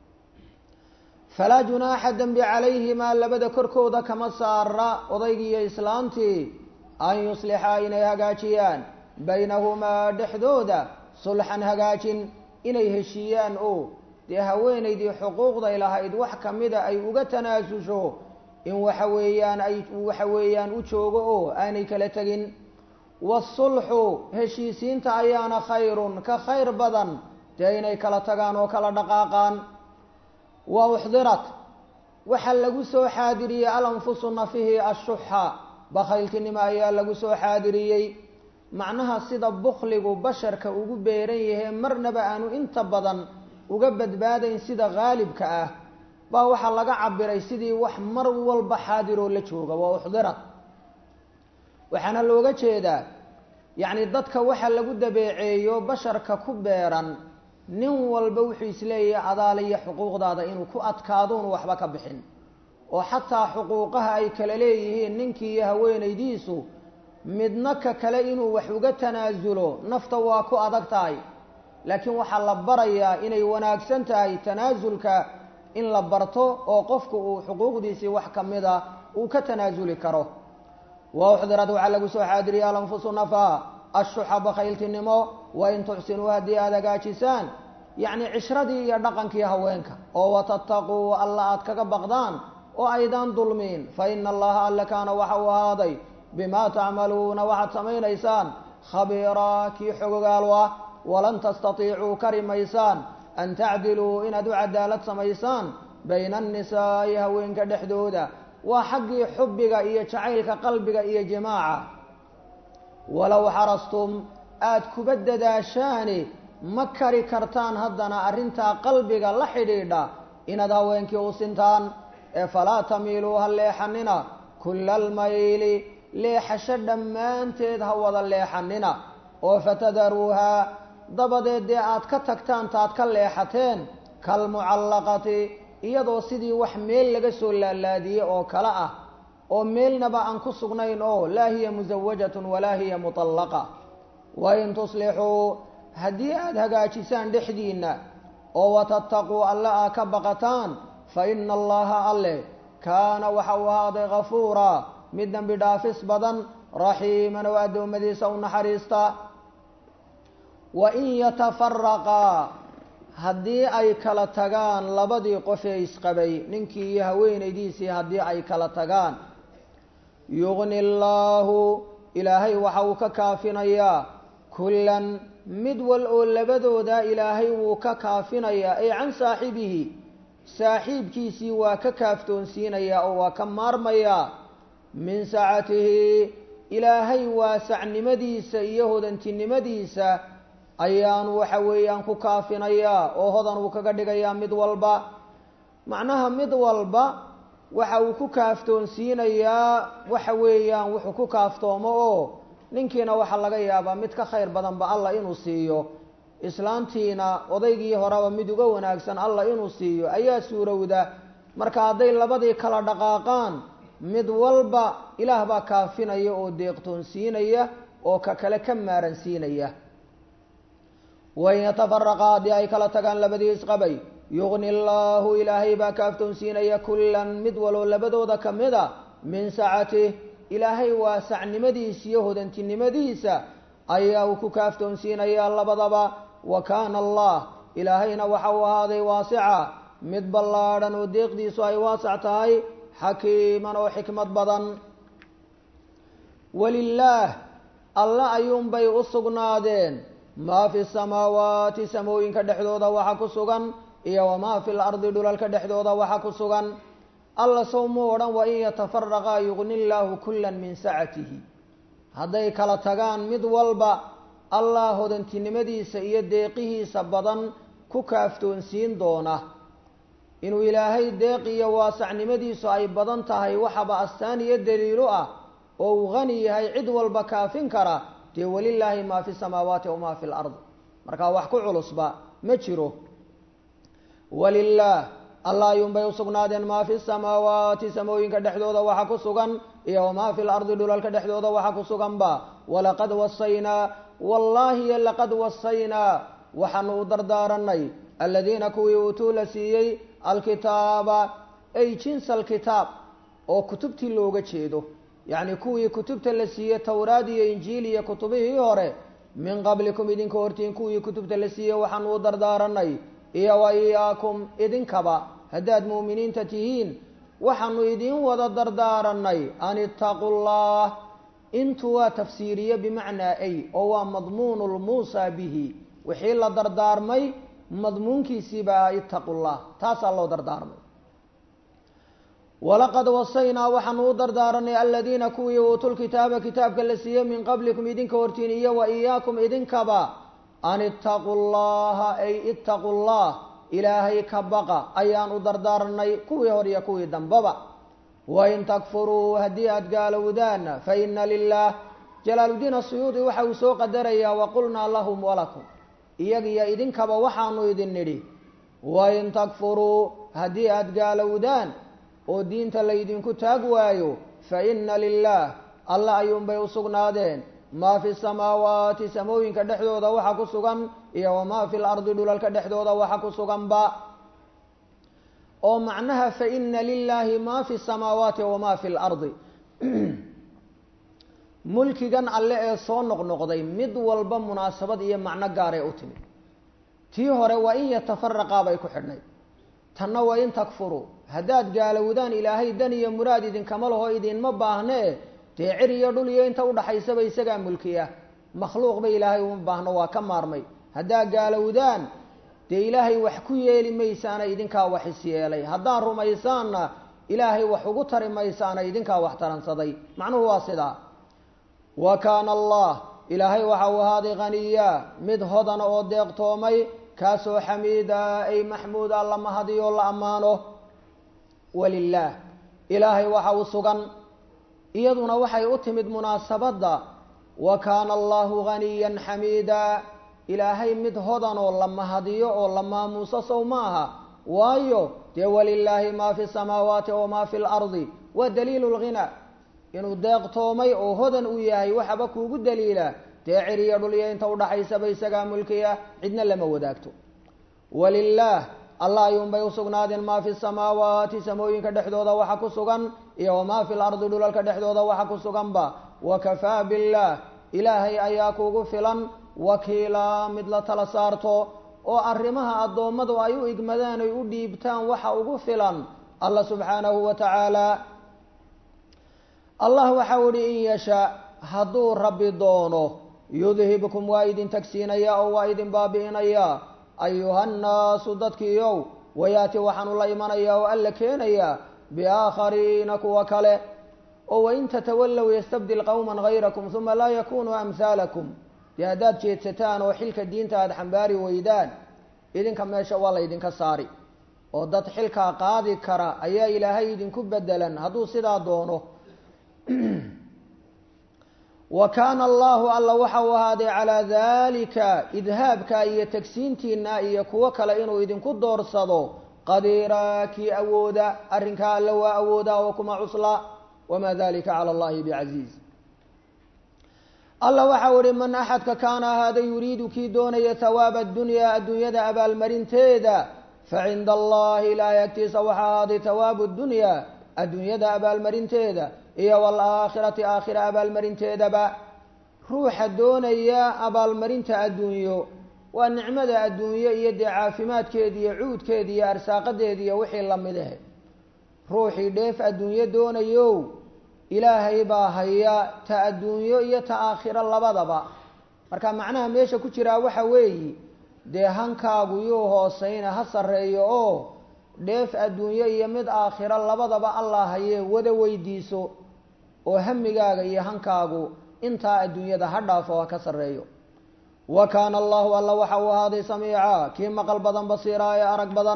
falaa junaaxa dembi calayhimaa labada korkooda kama saara odaygii iyo islaantii an yuslixa inay hagaajiyaan baynahumaa dhexdooda sulxan hagaajin inay heshiiyaan oo dee haweenaydii xuquuqday lahayd wax kamida ay uga tanaasusho in waxa weeyaan ay waxa weeyaan u joogo oo aanay kala tegin waasulxu heshiisiinta ayaana khayrun ka khayr badan dee inay kala tagaan oo kala dhaqaaqaan wa uxdirat waxaa lagu soo xaadiriyey alanfusu nafihi ashuxa bakhayltinimo ayaa lagu soo xaadiriyey macnaha sida bukligu basharka ugu beeran yahay marnaba aanu inta badan uga badbaadayn sida haalibka ah baa waxaa laga cabiray sidii wax mar walba xaadiroo la jooga waa uxdirat waxaana looga jeedaa yacni dadka waxa lagu dabeeceeyo basharka ku beeran nin walba wuxuu isleeyahay adaale iyo xuquuqdaada inuu ku adkaadoonu waxba ka bixin oo xataa xuquuqaha ay kala leeyihiin ninkii iyo haweenaydiisu midna ka kale inuu wax uga tanaasulo nafta waa ku adag tahay laakiin waxaa la barayaa inay wanaagsan tahay tanaasulka in la barto oo qofku uu xuquuqdiisii wax ka mida uu ka tanaasuli karo wa uxdirad waxaa lagu soo xaadiriya alanfusu nafa ashuxa bakhayltinimo wa in tuxsinuu haddii aada hagaajisaan yacni cishradii iyo dhaqankii haweenka oo watattaquu alla aad kaga baqdaan oo aydaan dulmiin fa ina allaha alle kaana waxa uu ahaaday bimaa tacmaluuna waxaad samaynaysaan khabiiraa kii xogogaal ah walan tastatiicuu kari maysaan an tacdiluu inaad u cadaalad samaysaan bayna annisaa'i haweenka dhexdooda waa xaggii xubbiga iyo jacaylka qalbiga iyo jimaaca walow xarastum aada kuba dadaashaani ma kari kartaan haddana arrintaa qalbiga la xidhiidha inaad haweenkii u sintaan ee falaa tamiiluu ha leexanina kulla almayli leexasho dhammaanteed ha wada leexanina oo fatadaruuhaa dabadeed dee aad ka tagtaan taad ka leexateen kalmucallaqati iyadoo sidii wax meel laga soo laalaadiyey oo kale ah oo meelnaba aan ku sugnayn oo laa hiya musawajatun walaa hiya mutallaqa wa in tuslixuu haddii aada hagaajisaan dhexdiinna oo watattaquu alle aa ka baqataan fa ina allaha alle kaana waxa uu ahaaday kafuura mid dembi dhaafis badan raxiiman oo addoommadiisa u naxariista wa in yatafaraqaa haddii ay kala tagaan labadii qofee isqabay ninkii iyo haweenaydiisii haddii ay kala tagaan yugni allaahu ilaahay waxa uu ka kaafinayaa kullan mid wal oo labadooda ilaahay wuu ka kaafinayaa ay can saaxibihi saaxiibkiisii waa ka kaaftoonsiinayaa oo waa ka maarmayaa min sacatihi ilaahay waasacnimadiisa iyo hodantinimadiisa ayaanu waxa weeyaan ku kaafinayaa oo hodan uu kaga dhigayaa mid walba macnaha mid walba waxa uu ku kaaftoonsiinayaa waxa weeyaan wuxuu ku kaaftoomo oo ninkiina waxaa laga yaabaa mid ka khayr badanba allah inuu siiyo islaantiina odaygii horeba mid uga wanaagsan allah inuu siiyo ayaa suurowda marka hadday labadii kala dhaqaaqaan mid walba ilaah baa kaafinaya oo deeqtoonsiinaya oo ka kale ka maaransiinaya wain yatafaraqa haddii ay kala tagaan labadii isqabay yugni allaahu ilaahay baa kaaftoonsiinaya kullan mid waloo labadooda ka mid a min sacatih ilaahay waasacnimadiisa iyo hodantinimadiisa ayaa uu ku kaaftoonsiinayaa labadaba wa kaana allah ilaahayna waxa uu ahaaday waasica mid ballaadhan oo deeqdiisu ay waasac tahay xakiiman oo xikmad badan walilaah alla ayuunbay u sugnaadeen maa fi samaawaati samooyinka dhexdooda waxa ku sugan iyo wamaa fi lardi dhulalka dhexdooda waxa ku sugan alla sow muu odhan wain yatafaraqaa yugni llaahu kullan min sacatihi hadday kala tagaan mid walba allah hodantinimadiisa iyo deeqihiisa badan ku kaaftoonsiin doona inuu ilaahay deeq iyo waasacnimadiisu ay badan tahay waxaba astaan iyo daliilo ah oo uu hani yahay cid walba kaafin kara dee walilaahi maa fi samaawaati wamaa fi lard markaa wax ku culusba ma jiro walilaah allah ayuunbay usugnaadeen maa fi samaawaati samooyinka dhexdooda waxa ku sugan iyo wamaa fi lardi dhulalka dhexdooda waxa ku suganba walaqad wasaynaa wallaahi laqad wasaynaa waxaanu u dardaaranay aladiina kuwii uutuu la siiyey alkitaaba ay jinsa alkitaab oo kutubtii looga jeedo yacni kuwii kutubta la siiyey towraad iyo injiil iyo kutubihii hore min qablikum idinka hortiin kuwii kutubta la siiyey waxaanu u dardaaranay iyo wa iyaakum idinkaba haddaad mu'miniinta tihiin waxaanu idiin wada dardaaranay an ittaqu llah intu waa tafsiiriye bimacnaa ay oo waa madmuunu lmuusaa bihi wixii la dardaarmay madmuunkiisiibaa ittaqu llah taasaa loo dardaarmay walaqad wasaynaa waxaanu u dardaaranay aladiina kuwii uutul kitaaba kitaabka la siiyey min qablikum idinka hortiin iyo wa iyaakum idinkaba an ittaquu llaha ay ittaqu llah ilaahay ka baqa ayaan u dardaaranay kuwii hor iyo kuwii dambaba wain takfuruu haddii aada gaalowdaanna fa ina lilah jalaaludiin asuyuudi waxa uu soo qadarayaa waqulnaa lahum walakum iyagiyo idinkaba waxaanu idin nidhi wain takfuruu haddii aada gaalowdaan oo diinta laydinku taag waayo fa ina lilah alla ayuunbay u sugnaadeen maa fi samaawaati samooyinka dhexdooda waxa ku sugan iyo wamaa fi lardi dhulalka dhexdooda waxa ku suganba oo macnaha fa ina lilaahi maa fi samaawaati wamaa fi lardi mulkigan alle ee soo noqnoqday mid walba munaasabad iyo macno gaaray u timid tii hore waa in yatafaraqaa bay ku xidhnay tanna waa in takfuruu haddaad gaalowdaan ilaahay dan iyo muraad idinkama laho idinma baahnee dee cir iyo dhul iyo inta udhaxaysaba isagaa mulkiya makhluuqba ilaahay uma baahno waa ka maarmay haddaad gaalowdaan dee ilaahay wax ku yeeli maysaana idinkaa wax is yeelay haddaad rumaysaanna ilaahay wax ugu tari maysaana idinkaa wax taransaday macnuhu waa sidaa wa kaana allah ilaahay waxa uu ahaaday khaniya mid hodan oo deeqtoomay kaasoo xamiida ay maxmuuda la mahadiyo la ammaano walilaah ilaahay waxa uu sugan iyaduna waxay u timid munaasabadda wa kaana allahu ghaniyan xamiida ilaahay mid hodan oo la mahadiyo oo la maamuuso sow ma aha waayo dee walilaahi maa fi samaawaati wamaa fi lardi waa daliilu lghina inuu deeqtoomay oo hodan u yahay waxaba kuugu daliila dee ciriyo dhulyo inta udhaxaysaba isagaa mulkiya cidna lama wadaagto walilaah allah ayuunbay usugnaadeen maa fi samaawaati samooyinka dhexdooda waxa ku sugan iyo wamaa fi lardi dhulalka dhexdooda waxa ku suganba wakafaa billaah ilaahay ayaa kugu filan wakiilaa mid la tala saarto oo arrimaha addoommadu ay u igmadaan ay u dhiibtaan waxa ugu filan allah subxaanahu wa tacaala allah waxau ihi in yashaa hadduu rabbi doono yudhibkum waa idin tagsiinaya oo waa idin baabi'inaya ayuhannaasu dadkiiow wayaati waxaanu la imanayaa oo alla keenayaa biaakhariina kuwa kale oo wain tatawallow yastabdil qowman hayrakum uma laa yakunuu amhaalakum dee haddaad jeedsataan oo xilka diinta aada xambaari weydaan idinka meesha waa laydinka saari oo dad xilkaa qaadi kara ayaa ilaahay idinku bedelan hadduu sidaa doono wa kaana allahu alla waxa uu ahaaday calaa daalika idhaabka iyo tagsiintiina iyo kuwo kale inuu idinku doorsado qadiiraa kii awooda arrinkaa alla waa awoodaa oo kuma cusla wamaa dalika cala allahi bicasiiz alla waxau ihi man axadka kaana ahaada yuriidu kii doonaya hawaaba adunyaa adduunyada abaalmarinteeda facinda allahi ilaahay agtiisa waxaa ahaaday hawaabu dunyaa adduunyada abaalmarinteeda iyo waalaakhirati aakhira abaalmarinteedaba ruuxa doonaya abaalmarinta adduunyo waa nicmada adduunyo iyo dee caafimaadkeeda iyo cuudkeeda iyo arsaaqadeeda iyo wixii lamid ah ruuxii dheef adduunyo doonayow ilaahay baa haya ta adduunyo iyo ta aakhiro labadaba marka macnaha meesha ku jiraa waxa weeyi dee hankaagu yuu hooseyna ha sarreeyo oo dheef adduunyo iyo mid aakhiro labadaba allah hayee wada weydiiso oo hamigaaga iyo hankaagu intaa adduunyada ha dhaafo ha ka sarreeyo wa kaana allahu alla waxa uu ahaaday samiica kii maqal badan basiiraa ee arag badan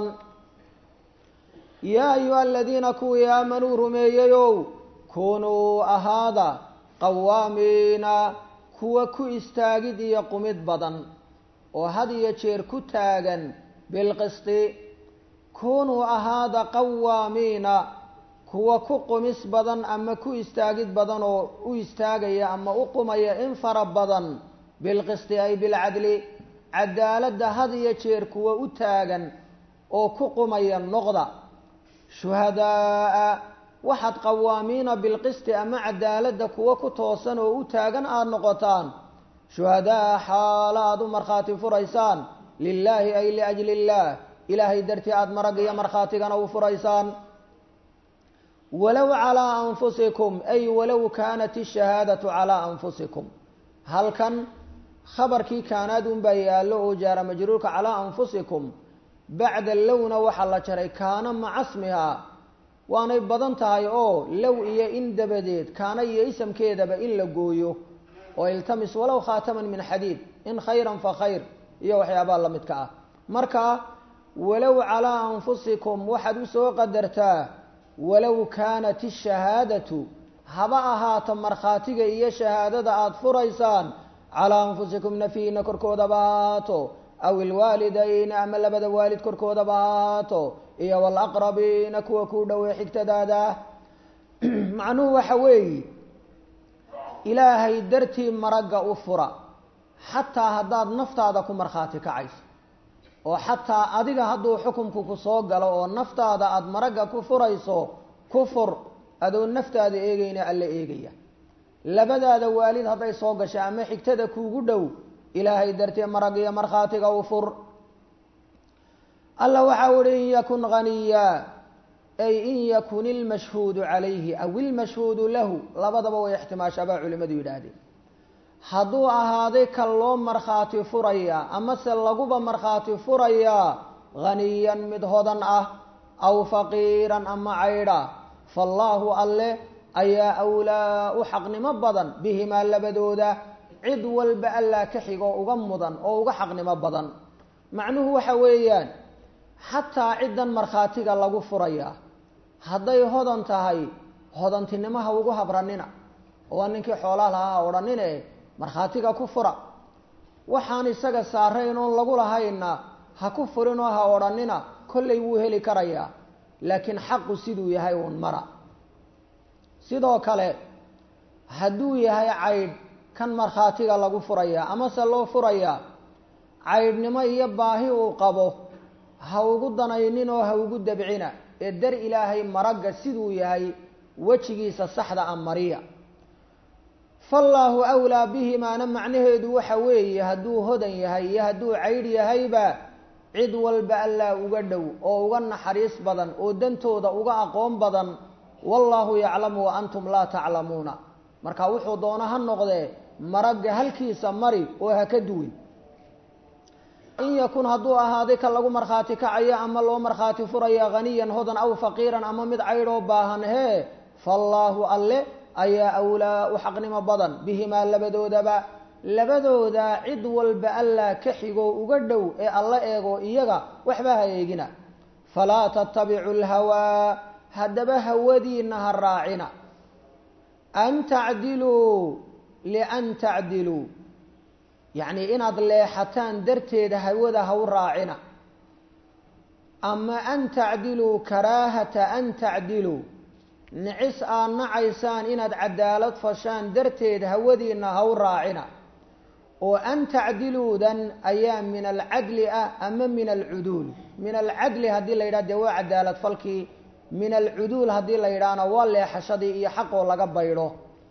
yaa ayuha aladiina kuwii aamanuu rumeeyeyow kunuu ahaada qawaamiina kuwa ku istaagid iyo qumid badan oo had iyo jeer ku taagan bilqisti kunuu ahaada qawaamiina kuwa ku qumis badan ama ku istaagid badan oo u istaagaya ama u qumaya in fara badan bilqisti ay bilcadli cadaaladda had iyo jeer kuwa u taagan oo ku qumaya noqda shuhadaaa waxaad qawaamiina bilqisti ama cadaaladda kuwa ku toosan oo u taagan aada noqotaan shuhadaa xaalo aada u markhaati furaysaan lilaahi ay liajli illaah ilaahay dartii aada marag iyo markhaatigana u furaysaan walow calaa anfusikum ay walow kaanat ishahaadatu calaa anfusikum halkan khabarkii kaanaad unbaa yaallo oo jaara majruurka calaa anfusikum bacda lowna waxaa la jaray kaana maca smiha waanay badan tahay oo low iyo in dabadeed kaana iyo isamkeedaba in la gooyo oo iltamis walow khaataman min xadiid in khayran fa khayr iyo waxyaabaa la midka ah marka walow calaa anfusikum waxaad usoo qadartaa walow kaanat ishahaadatu haba ahaato markhaatiga iyo shahaadada aada furaysaan calaa anfusikum nafiina korkoodaba ahaato aw ilwaalidayna ama labada waalid korkoodaba ahaato iyo walaqrabiina kuwa ku dhowey xigtadaada macnuhu waxa weeye ilaahay dartii maragga u fura xataa haddaad naftaada ku markhaati kacayso oo xataa adiga hadduu xukumku ku soo galo oo naftaada aada maragga ku furayso ku fur adoo naftaada eegayna alla eegaya labadaada waalid hadday soo gasho ama xigtada kuugu dhow ilaahay dartee marag iyo markhaatiga u fur alla waxa uhi in yakun haniya ay in yakun ilmashhuudu calayhi aw ilmashhuudu lahu labadaba way ixtimaashaabaa culimadu yidhaahdeen hadduu ahaaday ka loo markhaati furayaa amase laguba markhaati furayaa haniyan mid hodan ah aw faqiiran ama caydha faallaahu alle ayaa awlaa u xaqnimo badan bihimaa labadooda cid walba allaa ka xigoo uga mudan oo uga xaqnimo badan macnuhu waxa weeyaan xataa ciddan markhaatiga lagu furayaa hadday hodan tahay hodantinimaha ugu habranina oo ninkii xoolaa lahaa odhanine markhaatiga ku fura waxaan isaga saarayn oon lagu lahayna ha ku furinoo ha odhanina kollay wuu heli karayaa laakiin xaqu siduu yahay uun mara sidoo kale hadduu yahay caydh kan markhaatiga lagu furayaa amase loo furayaa caydhnimo iyo baahi uu qabo ha ugu danaynin oo ha ugu dabcina ee dar ilaahay maragga siduu yahay wejigiisa saxda a mariya faallaahu awlaa bihimaana macnaheedu waxa weeye hadduu hodan yahay iyo hadduu caydh yahayba cid walba allaa uga dhow oo uga naxariis badan oo dantooda uga aqoon badan wallaahu yaclamu wa antum laa taclamuuna marka wuxuu doono ha noqdee maragga halkiisa mari oo ha ka duwin in yakun hadduu ahaaday ka lagu markhaati kacayo ama loo markhaati furaya haniyan hodan aw faqiiran ama mid caydhoo baahan hee faallaahu alle ayaa awlaa u xaqnimo badan bihimaa labadoodaba labadooda cid walba allaa ka xigoo uga dhow ee alla eego iyaga waxba ha eegina falaa tattabicu lhawaa haddaba hawadiina ha raacina an tacdiluu lian tacdiluu yacni inaad leexataan darteeda hawada ha u raacina ama an tacdiluu karaahata an tacdiluu nicis aad nacaysaan inaad cadaalad fashaan darteed hawadiinna ha u raacina oo an tacdiluudan ayaa min alcadli ah ama min alcuduul min alcadli haddii la yidhaha dee waa cadaalad falkii min alcuduul haddii la yidhaahna waa leexashadii iyo xaqoo laga baydho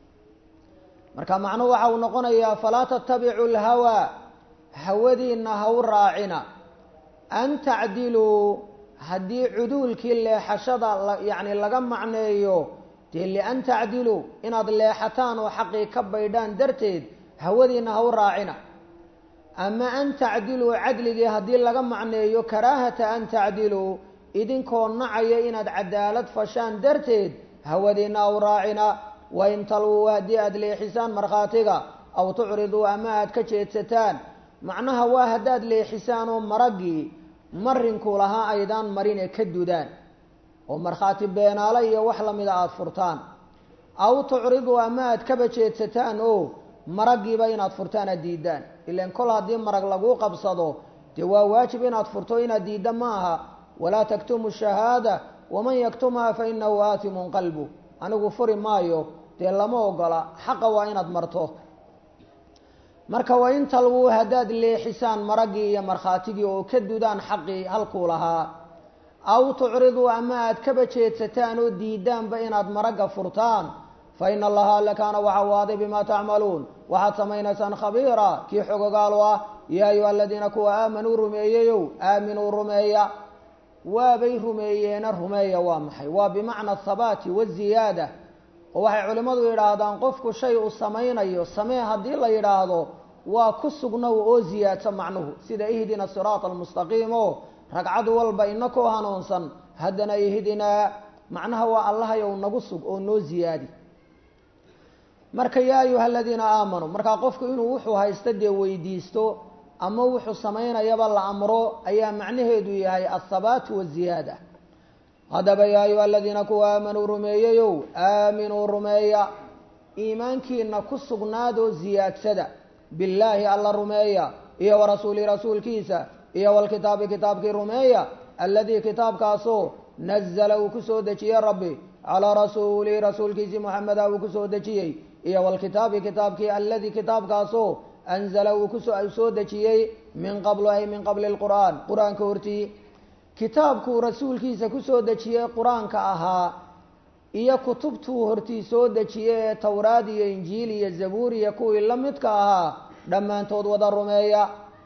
marka macnuhu waxa uu noqonayaa falaa tattabicu lhawaa hawadiinna ha u raacina an tacdiluu haddii cuduulkii leexashada yacni laga macneeyo dee lian tacdiluu inaad leexataan oo xaqii ka baydhaan darteed hawadiinna ha u raacina ama an tacdiluu cadligii haddii laga macneeyo karaahata an tacdiluu idinkoo nacaya inaad cadaalad fashaan darteed hawadiinna ha u raacina wain talwuu haddii aada leexisaan markhaatiga aw tucriduu ama aad ka jeedsataan macnaha waa haddaad leexisaan oo maraggii marinku lahaa aydaan marine ka dudaan oo markhaati beenaale iyo wax lamida aada furtaan aw tucriduu ama aad kaba jeedsataan oo maraggiiba inaad furtaan aad diidaan ilan kol haddii marag laguu qabsado dee waa waajib inaad furto inaad diidda ma aha walaa taktumu shahaada waman yaktumha fa inahu aatimun qalbu anigu furi maayo dee lama ogola xaqa waa inaad marto marka waa in talwuu haddaad leexisaan maraggii iyo markhaatigii oo ka dudaan xaqii halkuu lahaa aw tucriduu ama aad kaba jeedsataan oo diidaanba inaad maragga furtaan fa ina allaha alla kaana waxa waaday bimaa tacmaluun waxaad samaynaysaan khabiira kii xogogaalu ah yaa ayuha aladiina kuwa aamanuu rumeeyeyow aaminuu rumeeya waabay rumeeyeena rumeeya waa maxay waa bimacna athabaati waziyaada oo waxay culimmadu yidhaahdaan qofku shay uu samaynayo samee haddii la yidhaahdo waa ku sugnow oo ziyaadsa macnuhu sida ihdina siraata almustaqiim oo ragcad walba inakoo hanuunsan haddana ihdinaa macnaha waa allahayow nagu sug oo noo ziyaadi marka yaa ayuha aladiina aamanuu markaa qofku inuu wuxuu haysta dee weydiisto ama wuxuu samaynayaba la amro ayaa macnaheedu yahay athabaat waziyaada haddaba yaa ayuha aladiina kuwa aamanuu rumeeyeyow aaminuu rumeeya iimaankiina ku sugnaadoo ziyaadsada billaahi alla rumeeya iyo warasuuli rasuulkiisa iyo walkitaabi kitaabkii rumeeya alladii kitaabkaasoo nazala uu kusoo dejiyey rabbi calaa rasuulihi rasuulkiisii moxameda uu kusoo dejiyey iyo walkitaabi kitaabkii alladii kitaabkaasoo anzala uu kusoo soo dejiyey min qablu ay min qabli lqur'aan qur-aanka hortii kitaabkuu rasuulkiisa kusoo dejiyey qur-aanka ahaa iyo kutubtuu hortii soo dejiyey ee towraad iyo injiil iyo zabuur iyo kuwii la midka ahaa dhammaantood wada rumeeya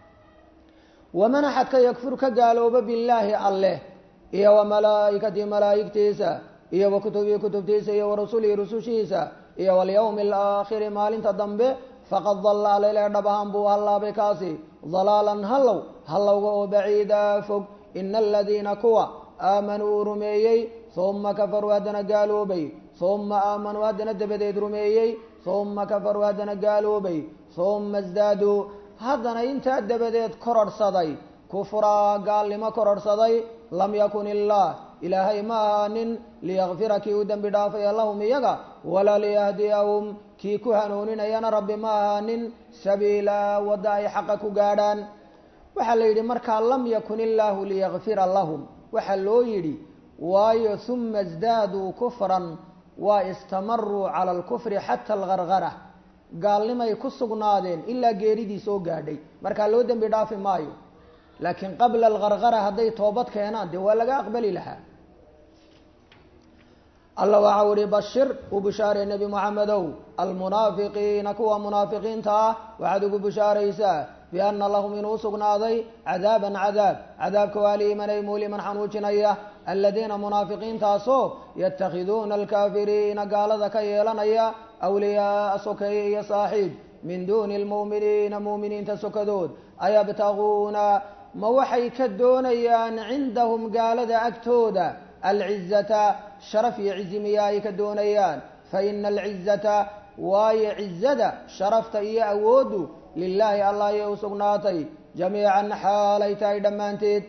waman axadka yakfur ka gaalooba billaahi alleh iyo wa malaa'ikatii malaa'igtiisa iyo wa kutubihi kutubtiisa iyo wa rasulihi rusushiisa iyo walyawmi alaakhiri maalinta dambe faqad dalla alele dhab ahaan buu hallaabay kaasi dalaalan hallow hallowga oo baciida fog ina aladiina kuwa aamanuu rumeeyey uma kafaruu haddana gaaloobay uma aamanuu haddana dabadeed rumeeyey uma kafaruu haddana gaaloobay uma isdaaduu haddana intaa dabadeed kororhsaday kufraa gaalnimo kororhsaday lam yakun illaah ilaahay ma ahaanin liyakfira kii u dembi dhaafaya lahum iyaga walaa liyahdiyahum kii ku hanuuninayana rabbi ma ahaanin sabiila wadda ay xaqa ku gaadhaan waxaa la yidhi markaa lam yakun illaahu liyakfira lahum waxaa loo yidhi waayo uma isdaaduu kufran waa istamaruu cala alkufri xata algargara gaalnimay ku sugnaadeen ilaa geeridii soo gaadhay markaa loo dembi dhaafi maayo laakiin qabla algargara hadday toobad keenaan dee waa laga aqbali lahaa alla waxau ihi bashir u bishaarey nebi moxamedow almunaafiqiina kuwa munaafiqiinta ah waxaad ugu bishaaraysaa biana lahum inuu sugnaaday cadaaban cadaab cadaabka waa liimanay muuliman xanuujinaya aladiina munaafiqiintaasoo yatakhiduuna alkaafiriina gaalada ka yeelanaya awliyaaa sokeeye iyo saaxiib min duuni lmu'miniina mu'miniinta sokadood ayabtaguuna ma waxay ka doonayaan cindahum gaalada agtooda alcizata sharaf iyo cizi miya ay ka doonayaan fa ina alcizata waayo cizada sharafta iyo awooddu lilaahi allah ayay u sugnaatay jamiican xaalay tahay dhammaanteed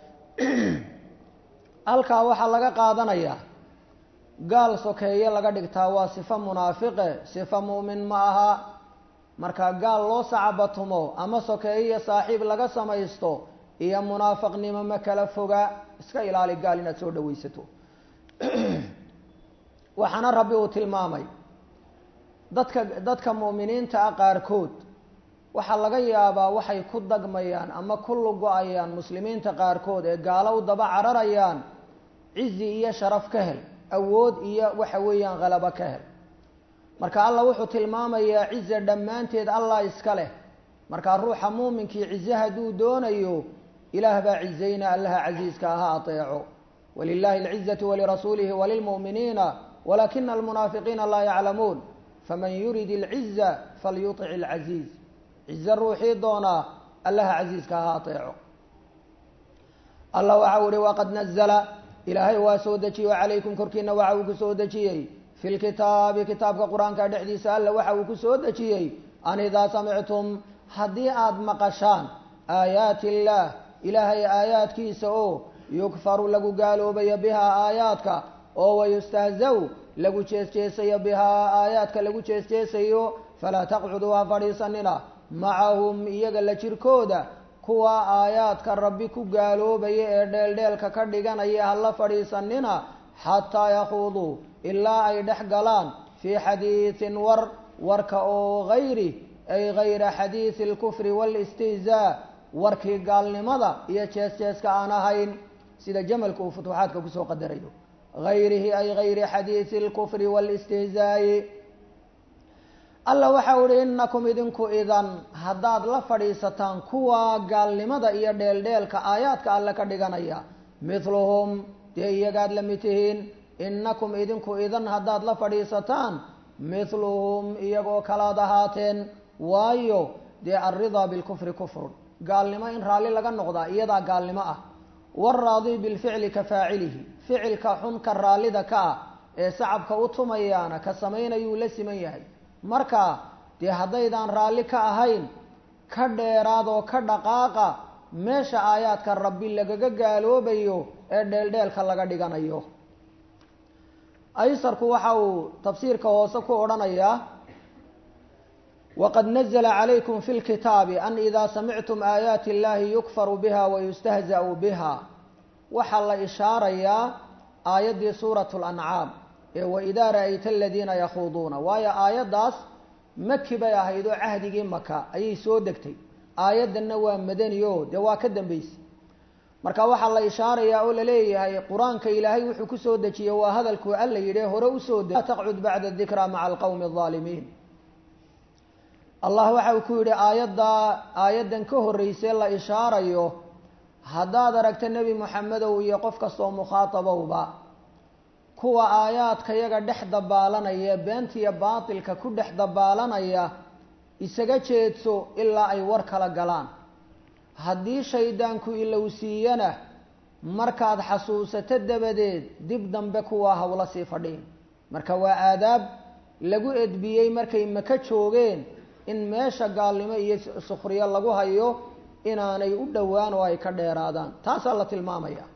halkaa waxaa laga qaadanayaa gaal sokeeye laga dhigtaa waa sifo munaafiqe sifo mu'min ma aha marka gaal loo sacabatumo ama sokeeye iyo saaxiib laga samaysto iyo munaafiqnimo ma kala foga iska ilaali gaal inaad soo dhawaysato waxaana rabbi uu tilmaamay dadka dadka mu'miniinta ah qaarkood waxaa laga yaabaa waxay ku dagmayaan ama ku lugo-ayaan muslimiinta qaarkood ee gaalo u daba cararayaan cizi iyo sharaf ka hel awood iyo waxa weeyaan khalabo ka hel marka allah wuxuu tilmaamayaa cize dhammaanteed allah iska leh markaa ruuxa muuminkii cize hadduu doonayo ilaah baa cizayna allaha casiiska aha ateeco walilahi alcizatu walirasuulihi walilmu'miniina walakina almunaafiqiina laa yaclamuun faman yurid alciza falyutic alcaziiz cize ruuxii doonaa allaha casiiska aha ateeco allah waxa u ihi waqad nazla ilaahay waa soo dejiyo calaykum korkiina waxa uu ku soo dejiyey fi lkitaabi kitaabka qur-aanka dhexdiisa alla waxa uu ku soo dejiyey an idaa samictum haddii aada maqashaan aayaati illaah ilaahay aayaadkiisa oo yukfaru lagu gaaloobayo bihaa aayaadka oo wayustahzaw lagu jeesjeesayo bihaa aayaadka lagu jeesjeesayo falaa taqcuduu ha fadhiisanina macahum iyaga la jirkooda kuwa aayaadka rabbi ku gaaloobaya ee dheeldheelka ka dhiganaya hala fadhiisanina xataa yakhuuduu ilaa ay dhex galaan fii xadiidin war warka oo hayri ay hayra xadiidi alkufri waalistihzaa warkii gaalnimada iyo jees-jeeska aan ahayn sida jamalka uu futuuxaadka kusoo qadarayo hayrihi ay hayri xadiidi alkufri waalistihzaa'i alla waxa uhi inakum idinku idan haddaad la fadhiisataan kuwa gaalnimada iyo dheeldheelka aayaadka alle ka dhiganaya mithluhum dee iyagaad la mid tihiin inakum idinku idan haddaad la fadhiisataan mithluhum iyagoo kalaad ahaateen waayo dee alridaa bilkufri kufrun gaalnimo in raalli laga noqdaa iyadaa gaalnimo ah waalraadi bilficli ka faacilihi ficilka xun ka raallida ka ah ee sacabka u tumayaana ka samaynayuu la siman yahay marka dee haddaydaan raalli ka ahayn ka dheeraadoo ka dhaqaaqa meesha aayaadka rabbi lagaga gaaloobayo ee dheeldheelka laga dhiganayo aysarku waxa uu tafsiirka hoose ku odhanayaa waqad nazla calaykum fi lkitaabi an idaa samictum aayaati illahi yukfaru biha wayustahza'u biha waxaa la ishaarayaa aayaddii suurat lancaam ee waidaa ra'ayta aladiina yakhuuduuna waayo aayaddaas maki bay ahayd oo cahdigii maka ayay soo degtay aayaddanna waa madani o dee waa ka dambeysay marka waxaa la ishaarayaa oo laleeyahay qur-aanka ilaahay wuxuu kusoo dejiyey waa hadalkuu alla yidhi hore usoo de taqcud bacda dikra maca alqowmi alظaalimiin allah waxa uu ku yidhi aayaddaa aayaddan ka horreysay la ishaarayo haddaad aragta nebi moxamedow iyo qof kastoo mukhaatabowba kuwa aayaadka yaga dhex dabaalanaya beentiya baatilka ku dhex dabaalanaya isaga jeedso ilaa ay war kala galaan haddii shaydaanku ilowsiiyana markaad xasuusato dabadeed dib dambe kuwa hawla sii fadhiin marka waa aadaab lagu edbiyey markay maka joogeen in meesha gaalnimo iyo sukhriyo lagu hayo inaanay u dhowaan oo ay ka dheeraadaan taasaa la tilmaamaya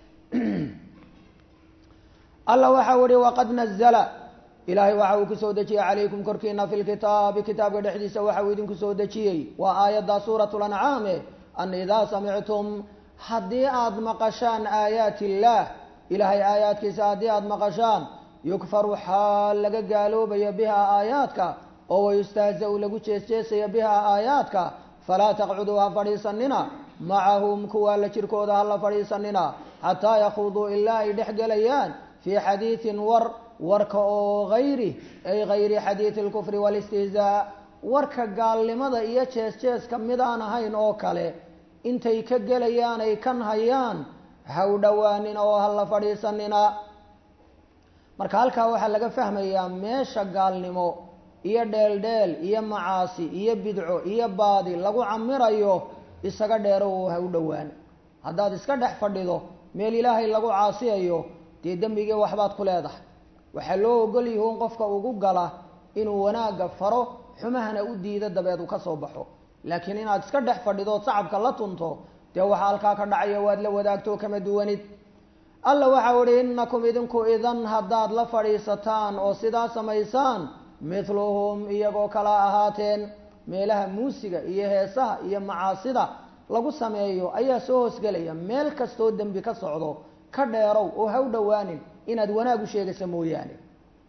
alla waxau ihi waqad nazla ilaahay waxa uu kusoo dejiyey calaykum korkiina fi lkitaabi kitaabka dhexdiisa waxa uu idinku soo dejiyey waa aayadda suurat lancaame an idaa samictum haddii aada maqashaan aayaati illaah ilaahay aayaadkiisa haddii aada maqashaan yukfaru xaal laga gaaloobayo bihaa aayaadka oo wayustahza-u lagu jeesjeesayo bihaa aayaadka falaa taqcuduu ha fadhiisanina macahum kuwaa la jirkooda hala fadhiisanina xataa yakuuduu ilaa ay dhex gelayaan fii xadiidin war warka oo hayri ay hayri xadiidi alkufri waalistihzaa warka gaalnimada iyo jees-jeeska midaan ahayn oo kale intay ka gelayaan ay kan hayaan haw dhowaanin oo hala fadhiisanina marka halkaa waxaa laga fahmayaa meesha gaalnimo iyo dheeldheel iyo macaasi iyo bidco iyo baadi lagu camirayo isaga dheero oo ha u dhowaan haddaad iska dhex fadhido meel ilaahay lagu caasiyayo dee dembigii waxbaad ku leedahay waxaa loo ogol yihiin qofka ugu gala inuu wanaagga faro xumahana u diido dabeed uu ka soo baxo laakiin inaad iska dhex fadhidood sacabka la tunto dee waxaa halkaa ka dhacaya waad la wadaagto kama duwanid alla waxau ihi innakum idinku idan haddaad la fadhiisataan oo sidaa samaysaan mithluhum iyagoo kala ahaateen meelaha muusiga iyo heesaha iyo macaasida lagu sameeyo ayaa soo hoosgelaya meel kastoo dembi ka socdo ka dheerow oo ha u dhowaanin inaad wanaag u sheegaysa mooyaane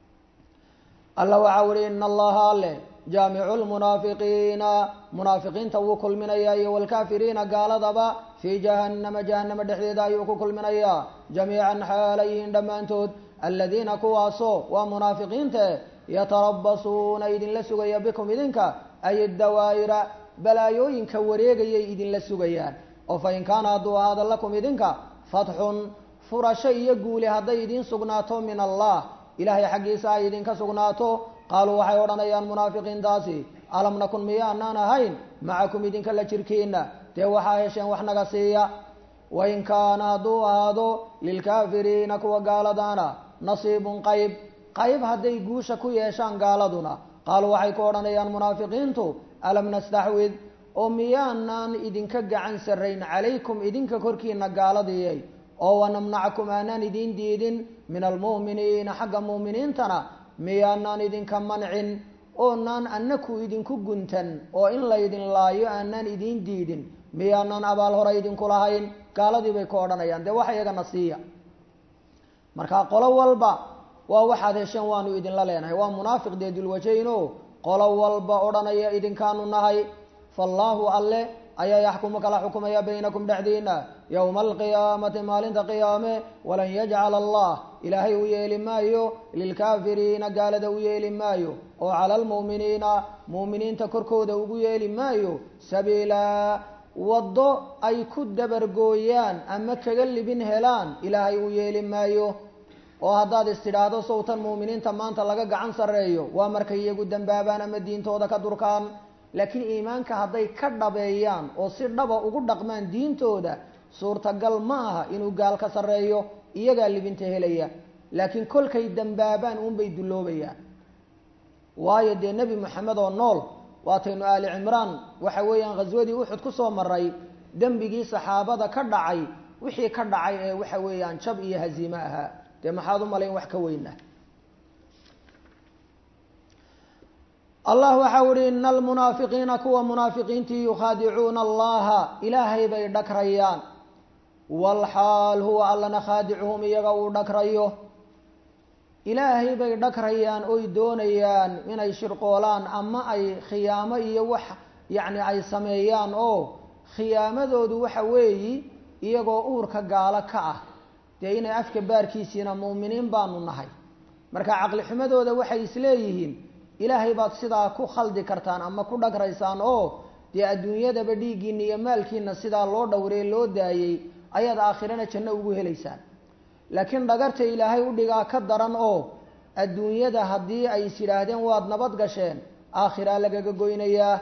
alla waxaa uhi ina allaha alle jaamicu lmunaafiqiina munaafiqiinta wuu kulminayaa iyo waalkaafiriina gaaladaba fii jahannama jahannama dhexdeeda ayuu ku kulminayaa jamiican xaalayihiin dhammaantood aladiina kuwaasoo waa munaafiqiinta yatarabasuuna idinla sugaya bikum idinka ay dawaa'ira balaayooyinka wareegayay idinla sugayaan oo fa in kaana hadduu ahaada lakum idinka fatxun furasho iyo guuli hadday idiin sugnaato min allah ilaahay xaggiisa ay idinka sugnaato qaaluu waxay odhanayaan munaafiqiintaasi alam nakun miyaanaan ahayn macakum idinka la jirkiina dee waxaa hesheen wax naga siiya wain kaana hadduu ahaado lilkaafiriina kuwa gaaladaana nasiibun qayb qayb hadday guusha ku yeeshaan gaaladuna qaaluu waxay ku odhanayaan munaafiqiintu alam nastaxwid oo miyaanaan idinka gacan sarrayn calaykum idinka korkiina gaaladiyay oo wanamnacakum aanaan idiin diidin min almu'miniina xagga mu'miniintana miyaanaan idinka mancin oonaan annaku idinku guntan oo in laydin laayo aanaan idiin diidin miyaanaan abaal hore idinku lahayn gaaladii bay ku odhanayaan dee waxa iyagana siiya marka qolo walba waa waxaad hesheen waanu idinla leenahay waa munaafiq dee dulwajayn o qolo walba odhanaya idinkaanu nahay faallaahu alle ayaa yaxkumu kala xukumaya baynakum dhexdiina yowma alqiyaamati maalinta qiyaame walan yajcala allah ilaahay u yeeli maayo lilkaafiriina gaalada u yeeli maayo oo cala almu'miniina mu'miniinta korkooda ugu yeeli maayo sabiilaa waddo ay ku dabargooyaan ama kaga libin helaan ilaahay u yeeli maayo oo haddaad istidhaahdo sowtan mu'miniinta maanta laga gacan sarreeyo waa markay iyagu dembaabaan ama diintooda ka durkaan laakiin iimaanka hadday ka dhabeeyaan oo si dhaba ugu dhaqmaan diintooda suurtagal ma aha inuu gaal ka sarreeyo iyagaa libinta helaya laakiin kolkay dembaabaan uunbay dulloobayaan waayo dee nebi moxamed oo nool waataynu aali cimraan waxa weeyaan khaswadii uxud ku soo maray dembigii saxaabada ka dhacay wixii ka dhacay ee waxa weeyaan jab iyo haziime ahaa dee maxaad u malayn wax ka weyna allah waxa uhi ina almunaafiqiina kuwa munaafiqiintii yukhaadicuuna allaha ilaahay bay dhagrayaan walxaal huwa allana khaadicuhum iyaga uu dhagrayo ilaahay bay dhagrayaan oy doonayaan inay shirqoolaan ama ay khiyaamo iyo wax yacni ay sameeyaan oo khiyaamadoodu waxa weeyi iyagoo uurka gaalo ka ah dee inay afka baarkiisiina mu'miniin baanu nahay marka caqli xumadooda waxay isleeyihiin ilaahay baad sidaa ku khaldi kartaan ama ku dhagraysaan oo dee adduunyadaba dhiiggiina iyo maalkiina sidaa loo dhowree loo daayey ayaad aakhirana janno ugu helaysaan laakiin dhagarta ilaahay u dhigaa ka daran oo adduunyada haddii ay is yidhaahdeen waad nabad gasheen aakhiraa lagaga goynayaa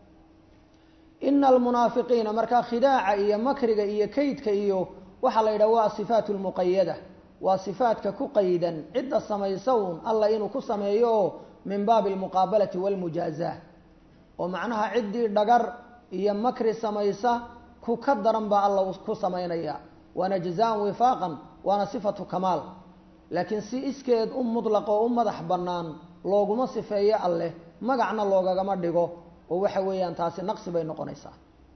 ina almunaafiqiina markaa khidaaca iyo makriga iyo kaydka iyo waxaa la yidhaha waa asifaat lmuqayada waa sifaadka ku qaydan cidda samaysa uun alla inuu ku sameeyo oo min baabi almuqaabalati walmujaazaa oo macnaha ciddii dhagar iyo makri samaysa ku ka daran baa alla ku samaynaya waana jazaan wifaaqan waana sifatu kamaal laakiin si iskeed u mutlaq oo u madax bannaan looguma sifeeyo alleh magacna loogagama dhigo oo waxa weeyaan taasi naqsi bay noqonaysaa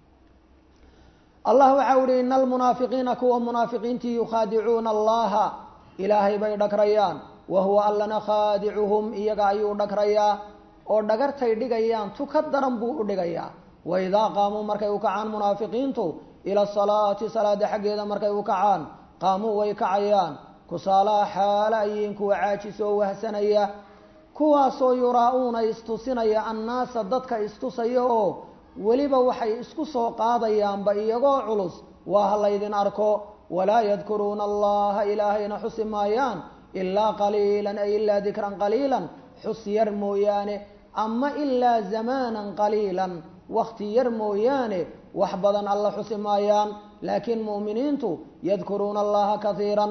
allah waxa uhi ina almunaafiqiina kuwa munaafiqiintii yukhaadicuuna allaha ilaahay bay dhagrayaan wa huwa allana khaadicuhum iyaga ayuu dhagrayaa oo dhagartay dhigayaan tu ka daran buu u dhigayaa waidaa qaamuu markay u kacaan munaafiqiintu ila salaati salaada xaggeeda markay u kacaan qaamuu way kacayaan kusaalaha xaala ayiin kuwa caajisoo wahsanaya kuwaasoo yuraa-uuna istusinaya annaasa dadka istusaya oo weliba waxay isku soo qaadayaanba iyagoo culus waa ha laydin arko walaa yadkuruuna allaha ilaahayna xusi maayaan ilaa qaliilan ay ilaa dikran qaliilan xus yar mooyaane ama ilaa zamaanan qaliilan wakti yar mooyaane wax badan alla xusi maayaan laakiin mu'miniintu yadkuruuna allaha kaiiran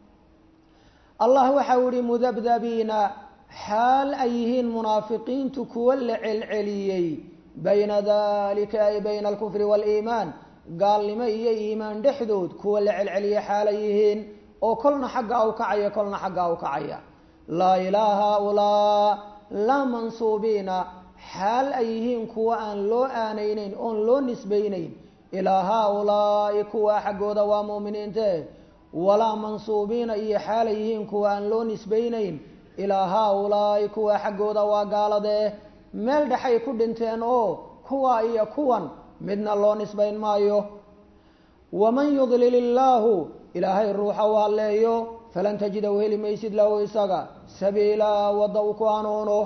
allah waxau ihi mudabdabiina xaal ay yihiin munaafiqiintu kuwa la celceliyey bayna dalika ay bayna alkufri waaliimaan gaalnimo iyo iimaan dhexdood kuwa la celceliya xaalay yihiin oo kolna xagga u kacaya kolna xagga u kacaya laa ilaa haaulaa laa mansuubiina xaal ay yihiin kuwa aan loo aanayneyn oon loo nisbayneyn ilaa haaulaa'i kuwa xaggooda waa mu'miniinte walaa mansuubiina iyo xaalay yihiin kuwa aan loo nisbayneyn ilaa haa-ulaa'i kuwa xaggooda waa gaaladee meel dhexay ku dhinteen oo kuwa iyo kuwan midna loo nisbayn maayo waman yudlil illaahu ilaahay ruuxa u halleeyo falan tajida u heli maysid lahu isaga sabiilaa wadda uu ku hanuuno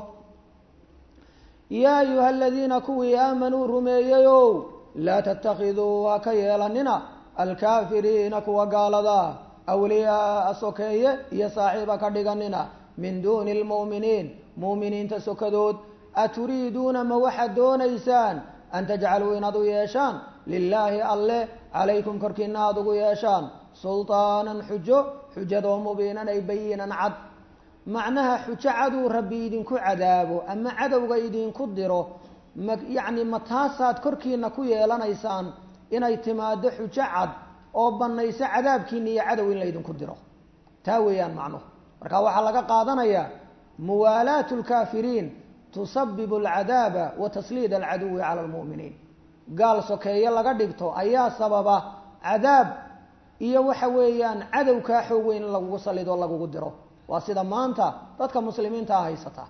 yaa ayuha aladiina kuwii aamanuu rumeeyeyow laa tattakhiduu ha ka yeelanina alkaafiriina kuwa gaalada awliyaaa sokeeye iyo saaxiiba ka dhiganina min duuni lmu'miniin mu'miniinta sokadood aturiiduuna ma waxaad doonaysaan an tajcaluu inaad u yeeshaan lilaahi alleh calaykum korkiina aada ugu yeeshaan sultaanan xujo xujadoo mubiinan ay bayinan cad macnaha xujo caduu rabbi idinku cadaabo ama cadowga idinku diro ma yacni ma taasaad korkiina ku yeelanaysaan inay timaado xujo cad oo banayso cadaabkiina iyo cadow in laydinku diro taa weeyaan macnuhu marka waxaa laga qaadanayaa muwaalaatu lkaafiriin tusabibu alcadaaba wa tasliid alcaduwi cala almu'miniin gaal sokeeye laga dhigto ayaa sababa cadaab iyo waxa weeyaan cadowkaa xoog weyn in lagugu salido lagugu diro waa sida maanta dadka muslimiinta a haysata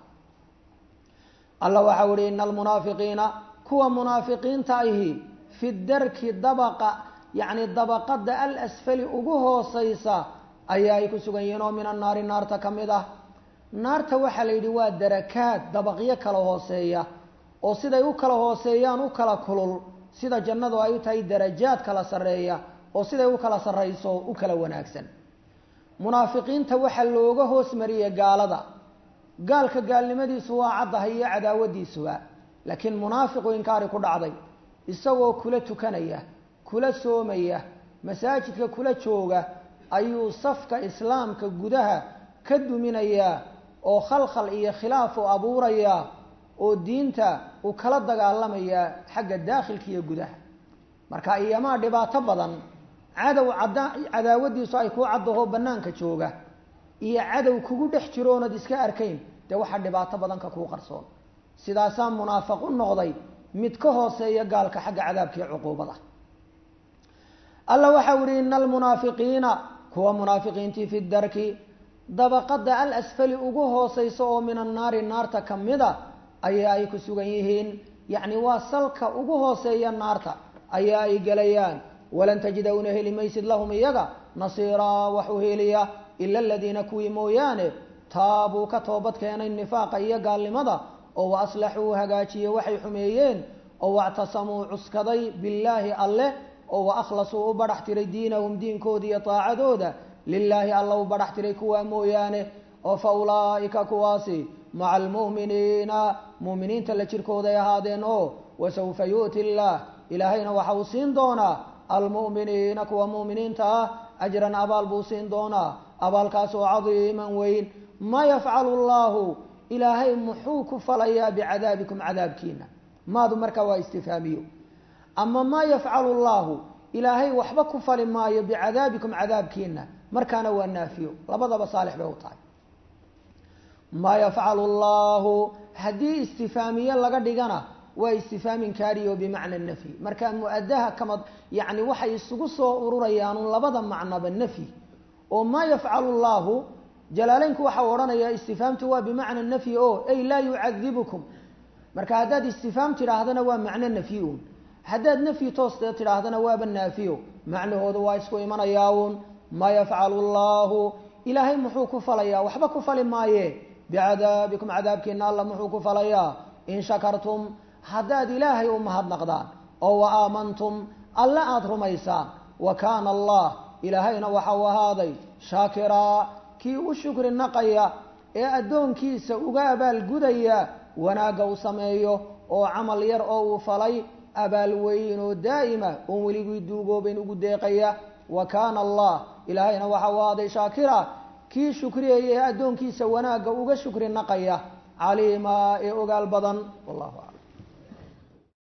alla waxau ihi ina almunaafiqiina kuwa munaafiqiinta ahi fi darki dabaqa yacni dabaqada alasfali ugu hooseysa ayaa ay ku sugan yihiin oo min annaari naarta ka mid ah naarta waxaa la yidhi waa darakaad dabaqyo kala hooseeya oo siday u kala hooseeyaan u kala kulul sida jannadu ay u tahay darajaad kala sarreeya oo siday u kala sarrayso u kala wanaagsan munaafiqiinta waxaa looga hoos mariyey gaalada gaalka gaalnimadiisu waa caddahay iyo cadaawadiisuba laakiin munaafiqu inkaari ku dhacday isagoo kula tukanaya kula soomaya masaajidka kula jooga ayuu safka islaamka gudaha ka duminayaa oo khalkhal iyo khilaaf u abuurayaa oo diinta uu kala dagaalamayaa xagga daakhilka iyo gudaha marka iyamaa dhibaato badan cadow cadda cadaawadiisu ay kuu caddaho bannaanka jooga iyo cadow kugu dhex jiro oonad iska arkayn dee waxaa dhibaato badan ka kuu qarsoon sidaasaa munaafiq u noqday mid ka hooseeya gaalka xagga cadaabka iyo cuquubada alla waxau ihi ina almunaafiqiina kuwa munaafiqiintii fi darki dabaqada alasfali ugu hooseysa oo min annaari naarta ka mida ayaa ay ku sugan yihiin yacni waa salka ugu hooseeya naarta ayaa ay gelayaan walan tajida una heli maysid lahum iyaga nasiiraa wax u heliya ila aladiina kuwii mooyaane taabuu ka toobad keenay nifaaqa iyo gaalnimada oo wa aslaxuu hagaajiye waxay xumeeyeen oo wactasamuu cuskaday billaahi alleh oo wa akhlasuu u badhax tiray diinahum diinkooda iyo taacadooda lilaahi alla u badhax tiray kuwaa mooyaane oo fa ulaa'ika kuwaasi maca almu'miniina mu'miniinta la jirkooday ahaadeen oo wasawfa yu'ti illaah ilaahayna waxa uu siin doonaa almu'miniina kuwa mu'miniinta ah ajran abaal buu siin doonaa abaalkaas oo cadiiman weyn ma yafcalu llaahu ilaahay muxuu ku falayaa bicadaabikum cadaabkiina maadu markaa waa istifhaamiyo ama maa yafcalu llaahu ilaahay waxba ku fali maayo bicadaabikum cadaabkiina markaana waa naafiyo labadaba saalix bay u tahay maa yafcalu llaahu haddii istifaamiye laga dhigana waa istifhaam inkaariyo bimacna nafyi marka mu-adaha kama yani waxay isugu soo ururayaan labada macnaba nafyi oo maa yafcalu llaahu jalaaleynku waxau odhanayaa istifhaamtu waa bimacna nafyi o ay laa yucadibukum marka haddaad istifhaam tidhaahdana waa macno nafyi un haddaad nafyi toostee tidhaahdana waaba naafiyo macnahooda waa isku imanayaa uun maa yafcalu llaahu ilaahay muxuu ku falayaa waxba ku fali maaye bicadaabikum cadaabkiina alla muxuu ku falayaa in shakartum haddaad ilaahay u mahadnaqdaan oo wa aamantum alle aada rumaysaan wa kaana allah ilaahayna waxa uu ahaaday shaakiraa kii u shukri naqaya ee addoonkiisa uga abaalgudaya wanaagga u sameeyo oo camal yar oo uu falay abaal weyn oo daa'ima oon weligii duugoobayn ugu deeqaya wa kaana allah ilaahayna waxa uu ahaaday shaakira kii shukriyaya ee addoonkiisa wanaagga uga shukri naqaya caliima ee ogaal badan wallahu aclam